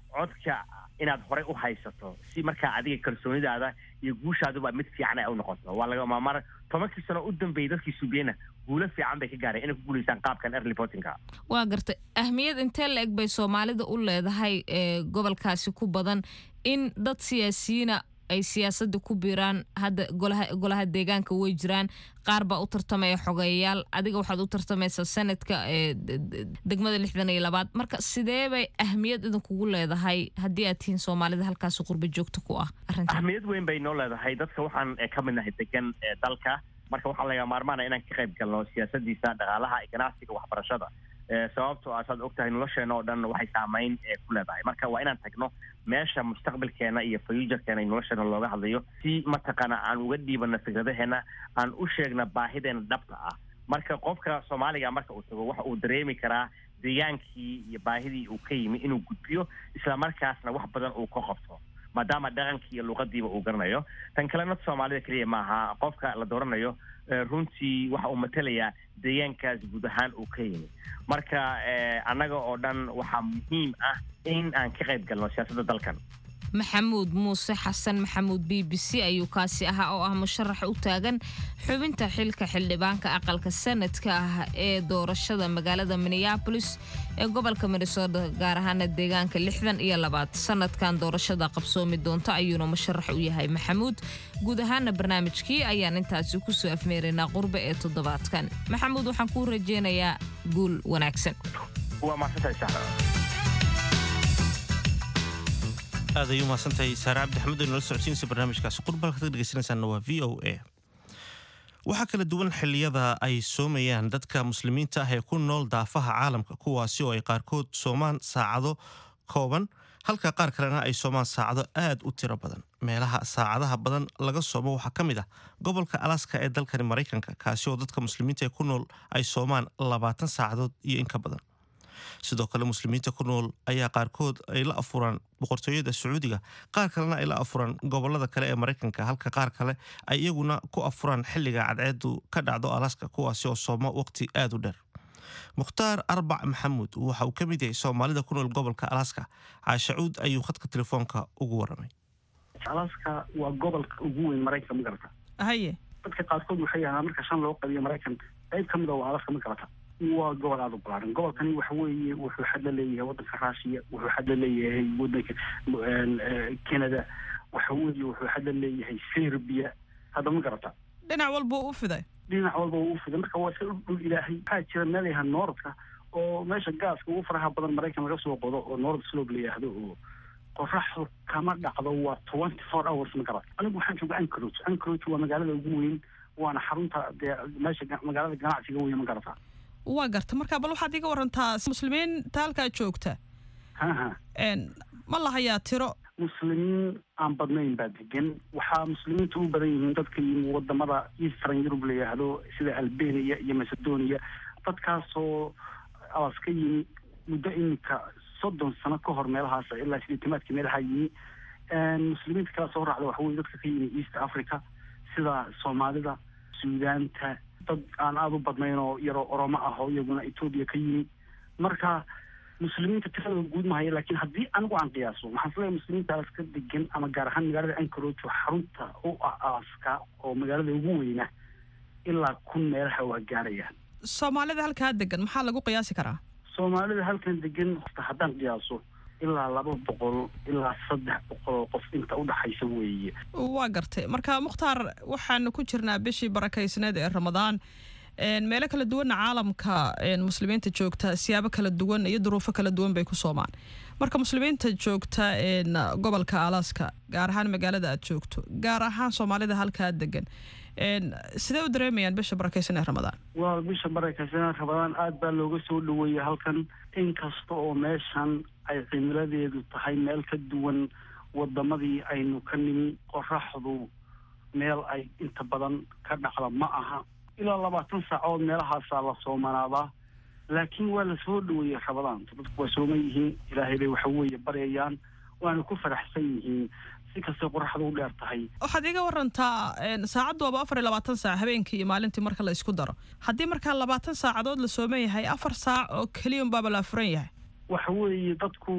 Speaker 18: codka inaad horey u haysato si markaa adiga kalsoonidaada iyo guushaaduba mid fiican ay u noqoto waa lagama mar tobankii sano u dambeeyey dadkii sugeyna guulo fiican bay ka gaareen inay ku guulaystaan qaabkan early votinga
Speaker 17: waa gartay ahmiyad intee la eg bay soomaalida u leedahay ee gobolkaasi ku badan in dad siyaasiyiina ay siyaasadda ku biiraan hadda golaha golaha deegaanka way jiraan qaar baa u tartamaya xogeeyayaal adiga waxaad u tartamaysaa sanadka ee d- d- degmada lixdan iyo labaad marka sidee bay ahmiyad idinkugu leedahay haddii aad tihiin soomaalida halkaasi qurba joogta ku ah arrintan
Speaker 18: ahmiyad weyn bay noo leedahay dadka waxaan eh, ka mid nahay degan ee dalka marka waxaa laga maarmaana inaan ka qayb galno siyaasadiisa dhaqaalaha iyo ganacsiga waxbarashada Eh, sababtoo ah saad ogtahay nolosheena oo dhan waxay saameyn eh, ku leedahay marka waa inaan tagno meesha mustaqbalkeena iyo futurekeena iyo nolosheena looga hadlayo si mataqaana aan uga dhiibano fikradaheena aan u sheegna baahideena dhabta ah marka qofka soomaaliga marka uu tago waxa uu dareemi karaa deegaankii iyo baahidii uu ka yimi inuu gudbiyo islamarkaasna wax badan uu ka qabto maadaama dhaqankii iyo luqadiiba uu garanayo tan kalena soomaalida keliya maaha qofka la dooranayo eh, runtii waxa uu matalayaa deegaankaas guud ahaan uu ka yimi marka eh, annaga oo dhan waxaa muhiim ah in aan ka qayb galno siyaasadda dalkan
Speaker 17: maxamuud muuse xasan maxamuud b b c ayuu kaasi ahaa oo ah musharax u taagan xubinta xilka xildhibaanka aqalka sanadka ah ee doorashada magaalada minneabolis ee gobolka minnesota gaar ahaana deegaanka lixdan iyo labaad sanadkan doorashada qabsoomi doonta ayuuna musharax u yahay maxamuud guud ahaana barnaamijkii ayaan intaasi kusoo afmeeraynaa qurbe ee toddobaadkan maxamuud waxaan kuu rajeynayaa guul wanaagsan
Speaker 18: waa mahadsantahay saxra
Speaker 1: aad ayuu mahadsantahay saare cabdi axmed oo nala socodsiinaysa barnaamijkaasi qurbalka ka dhegeysanaysaana waa v o a waxaa kala duwan xilliyada ay soomayaan dadka muslimiinta ah ee ku nool daafaha caalamka kuwaasi oo ay qaarkood soomaan saacado kooban halka qaar kalena ay soomaan saacado aad u tiro badan meelaha saacadaha badan laga soomo waxaa ka mid ah gobolka alaska ee dalkani maraykanka kaasi oo dadka muslimiinta ee ku nool ay soomaan labaatan saacadood iyo in ka badan sidoo kale muslimiinta ku nool ayaa qaarkood ay la afuraan boqortooyada sacuudiga qaar kalena ay la afuraan gobolada kale ee maraykanka halka qaar kale ay iyaguna ku afuraan xilliga cadceedu ka dhacdo alaska kuwaasi oo soomo waqti aad u dheer mukhtaar arbac maxamuud waxa uu ka mid yahay soomaalida ku nool gobolka alaska caashacuud ayuu khadka telefoonka ugu waramay
Speaker 19: alaska waa gobolka ugu weyn maraykanka ma garata
Speaker 2: haye
Speaker 19: dadka qaarkood waxay ahaa marka shan loo qabiyo maraykan qayb ka mid a waa alaska ma garata waa gobol aada u balaaran gobolkani waxa weeye wuxuu xad la leeyahay waddanka russiya wuxuu xad la leeyahay waddanka canada waxa weeye wuxuu xad la leeyahay serbia hadda ma garata
Speaker 2: dhinac walba u fiday
Speaker 19: dhinac walba uu u fiday marka waa iska dhul ilaahay waxaa jira meel yaha nooradka oo meesha gaaska ugu faraha badan maraykan laga soo qodo oo noorad slob la yidhaahdo oo qoraxdu kama dhacdo waa twenty four hours ma garata anigu waxaan jooga anchorage anchorage waa magaalada ugu weyn waana xarunta dee meesha ga- magaalada ganacsiga weyn ma garata
Speaker 2: waa garta marka bal waxaad iga warantaa muslimiinta halkaa joogta
Speaker 19: haha
Speaker 2: een, ma lahayaa tiro
Speaker 19: muslimiin aan badnayn baa degan waxaa muslimiinta u badan yihiin dadka yimi wadamada eastern europe la yidhaahdo sida albania iyo macedonia dadkaasoo alas ka yimi muddo iminka soddon sano ka hor meelahaas ilaa sideetamaadkii meelaha yimi muslimiinta kala soo raacda waxa weye dadka ka yimi east africa sida soomaalida suudaanta dad aan aada u badnayn oo yaroo oromo ah oo iyaguna etoobiya ka yimi marka muslimiinta tiradooda guud mahaya laakiin haddii anigu aan qiyaaso waxaan isleeyahay muslimiinta alaska degan ama gaar ahaan magaalada anchorage oo xarunta u ah alaska oo magaalada ugu weyna ilaa kun meelaha waa gaarayaan
Speaker 2: soomaalida halkaa degan maxaa lagu qiyaasi karaa
Speaker 19: soomaalida halkan degan horta haddaan qiyaaso ilaa laba boqol ilaa saddex boqol oo qof inta udhaxaysa weeye
Speaker 2: waa gartay marka mukhtaar waxaanu ku jirnaa bishii barakaysneed ee ramadaan een, meelo kala duwanna caalamka een, muslimiinta joogta siyaabo kala duwan iyo duruufo kala duwan bay ku soomaan marka muslimiinta joogta een, gobolka alaska gaar ahaan magaalada aad joogto gaar ahaan soomaalida halkaa degan een, sidee u dareemayaan bisha barakaysan ee ramadaan
Speaker 19: waa bisha barakaysanaa rabadaan aad baa looga soo dhaweeyay halkan inkasta oo meeshan ay cimiladeedu tahay meel ka duwan wadamadii aynu ka nimi qoraxdu meel ay inta badan ka dhacda ma aha ilaa labaatan saacood meelahaasaa la soomanaadaa laakiin waa la soo dhaweeyey rabadaanta dadku waa sooman yihiin ilaahay bay waxa weeye baryayaan waana ku faraxsan yihiin si kastay qoraxdu u dheer tahay
Speaker 2: waxaad iga warantaa een, saacaddu waaba afar iyo labaatan saac habeenkii iyo maalintii marka la isku daro haddii markaa labaatan saacadood la sooman yahay afar saac oo keliya unbaaba la afuran yahay
Speaker 19: waxa weeye dadku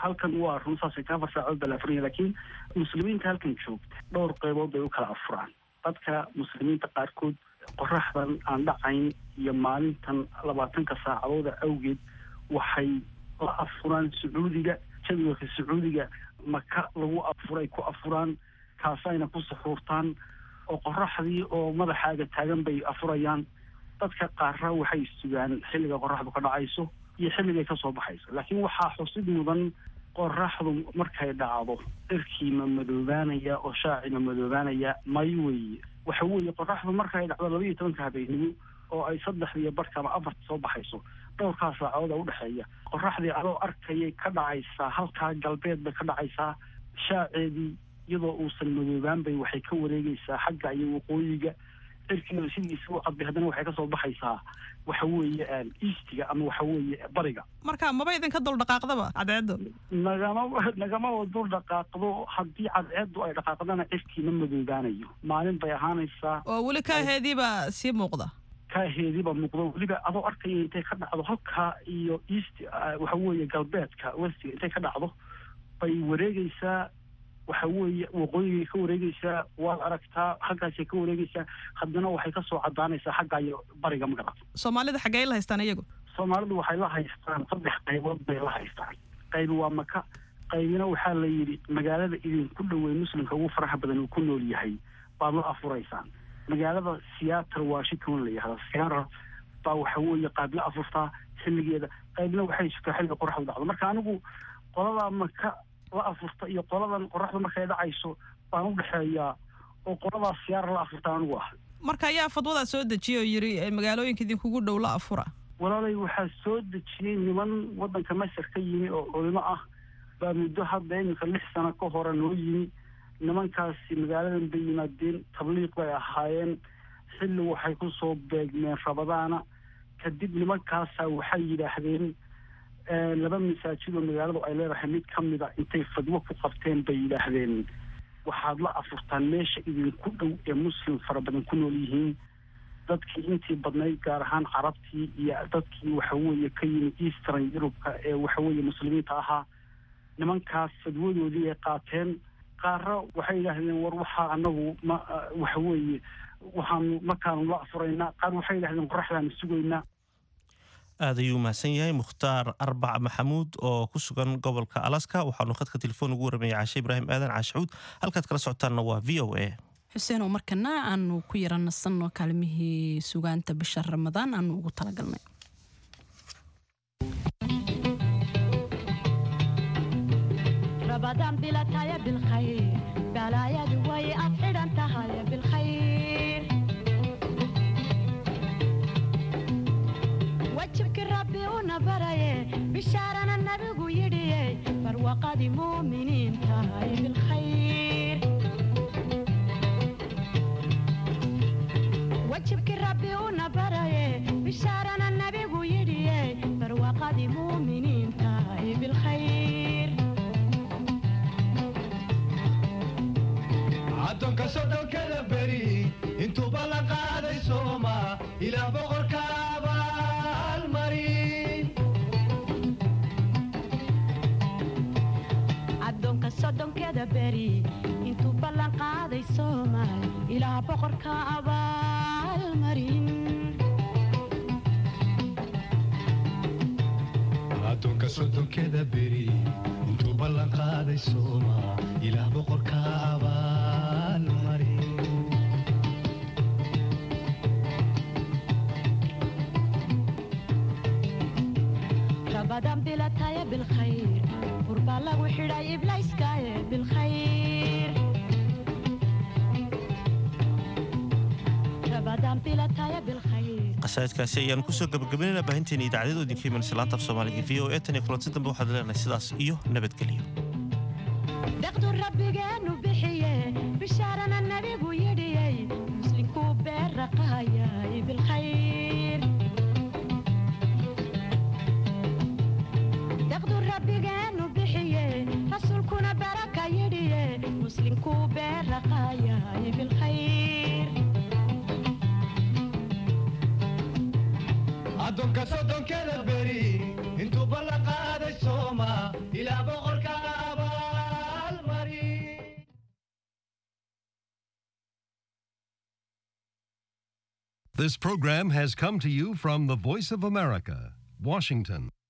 Speaker 19: halkan waa run saasay kaa farsaacood baa la afuranya laakiin muslimiinta halkan joogta dhowr qaybood bay u kala afuraan dadka muslimiinta qaarkood qoraxdan aan dhacayn iyo maalintan labaatanka saacadooda awgeed waxay la afuraan sacuudiga jadwalka sacuudiga maka lagu afuray ku afuraan kaasayna ku suxuurtaan oo qoraxdii oo madaxaaga taagan bay afurayaan dadka qaarra waxay sugaan xilliga qoraxdu ka dhacayso iyo xilligay kasoo baxayso laakiin waxaa xusid mudan qoraxdu markay dhacdo cirkii ma madoobaanaya oo shaaci ma madoobaanaya may weeye waxa weeye qoraxdu markay dhacdo laba iyo tobanka habeenimo oo ay saddexdiiyo barhka ama afarta soo baxayso dhowrkaa saacadooda udhexeeya qoraxdii adoo arkayay ka dhacaysaa halkaa galbeed bay ka dhacaysaa shaaceedii iyadoo uusan madoobaan bay waxay ka wareegaysaa xagga iyo waqooyiga cirkiina sidiisa u cadbay haddana waxay kasoo baxaysaa waxa weeye eastiga ama waxa weeye bariga
Speaker 20: marka maba idinka dul dhaqaaqdaba cadceedu
Speaker 19: nagama nagamaba dul dhaqaaqdo haddii cadceedu ay dhaqaaqdana cirkiina madoobaanayo maalin bay ahaanaysaa
Speaker 20: oo weli kaaheediiba sii muuqda
Speaker 19: kaaheediiba muuqdo weliba adoo arkaya intay ka dhacdo halkaa iyo east waxa weeye galbeedka westiga intay ka dhacdo bay wareegaysaa waxa weeye waqooyigay ka wareegaysaa waad aragtaa xaggaasay ka wareegaysaa haddana waxay kasoo cadaanaysaa xagga iyo bariga magarat
Speaker 20: soomaalida xaggee la haystaan iyagu
Speaker 19: soomaalidu waxay la haystaan saddex qaybood bay la haystaan qaybi waa maka qaybina waxaa la yidhi magaalada idinku dhowey muslimka ugu faraxa badan uu ku nool yahay baad la afuraysaan magaalada seattle washington la yihahda seattle baa waxa weeye qayb la afurtaa xilligeeda qaybna waxay sugtaa xilliga qoraxdu dhacdo marka anigu qoladaa maka la afurta iyo qoladan qoraxdu markay dhacayso baan u dhexeeyaa oo qoladaas siyaara la afurta anigu ah
Speaker 20: marka ayaa fadwadaa soo dejiyay oo yidhi magaalooyinka idinkugu dhow la afura
Speaker 19: walaalay waxaa soo dejiyey niman waddanka masar ka yimi oo culimo ah baa muddo hadda iminka lix sano ka hore noo yimi nimankaasi magaaladan bay yimaadeen tabliiq bay ahaayeen xilli waxay ku soo beegmeen rabadaana kadib nimankaasaa waxay yidhaahdeen laba masaajid oo magaaladu ay leedahay mid ka mida intay fadwo ku qabteen bay yidhaahdeen waxaad la afurtaan meesha idinku dhow ee muslim fara badan ku nool yihiin dadkii intii badnayd gaar ahaan carabtii iyo dadkii waxa weeye ka yimid eastern yurubka ee waxa weeye muslimiinta ahaa nimankaas fadwadoodii ay qaateen qaarra waxay yidhaahdeen war waxaa anagu ma waxa weeye waxaanu markaanu la afuraynaa qaar waxay yidhahdeen qoraxdaanu sugaynaa
Speaker 1: aad ayuu mahadsan yahay mukhtaar arbac maxamuud oo ku sugan gobolka alaska waxaanu khadka telefoon ugu warramaya caashe ibraahim aadan caashacuud halkaad kala socotaanna waa v o a
Speaker 2: xuseenoo markana aanu ku yara nasanno kaalmihii sugaanta bisha ramadaan aanu ugu talagalnay
Speaker 21: رمضان بلا تايا بالخير بلا يا دوي أفعل أنت هاي بالخير وجهك ربي ونبري بشارنا النبي يدي فروقة مؤمنين تاي بالخير وجهك ربي ونبري بشارنا النبي يدي فروقة مؤمنين تاي بالخير
Speaker 22: addoonka soddonkada beri intuuba la qaaday sooma ilaa boqorka abaalmarin
Speaker 21: addoonka soddonkeeda beri intuu ballan qaaday soomaal ilaa boqorka abaalmarin
Speaker 22: addoonka soddonkeda beri intuu ballan qaaday sooma ilaa boqorka abaalmarin
Speaker 21: rabadan bilataya bilkhayr burbaa lagu xidhay iblayskaaye bilkhayr rabadan bilataya bilkhayr
Speaker 1: qasaidkaasi ayaanu kusoo gabagabaynayna baahinteena idaacadyada idinka imanaysa laanta af soomaaliga v o e tan iyo kulanti dambe waxaad leenahay sidaas iyo nabadgelyo
Speaker 21: deqdu rabbigeenu bixiye bishaarana nabigu yidhiyey muslinkuu beerraqaayay bilkhayr deqdu rabbigeenu bixiye rasuulkuna baraka yidhiye muslinkuu beerraqaayay bilkhayr
Speaker 22: addoonka soddonkeda beri intuu ballan qaaday sooma ilaa boqorka
Speaker 3: This program has come to you from the Voice of America, Washington.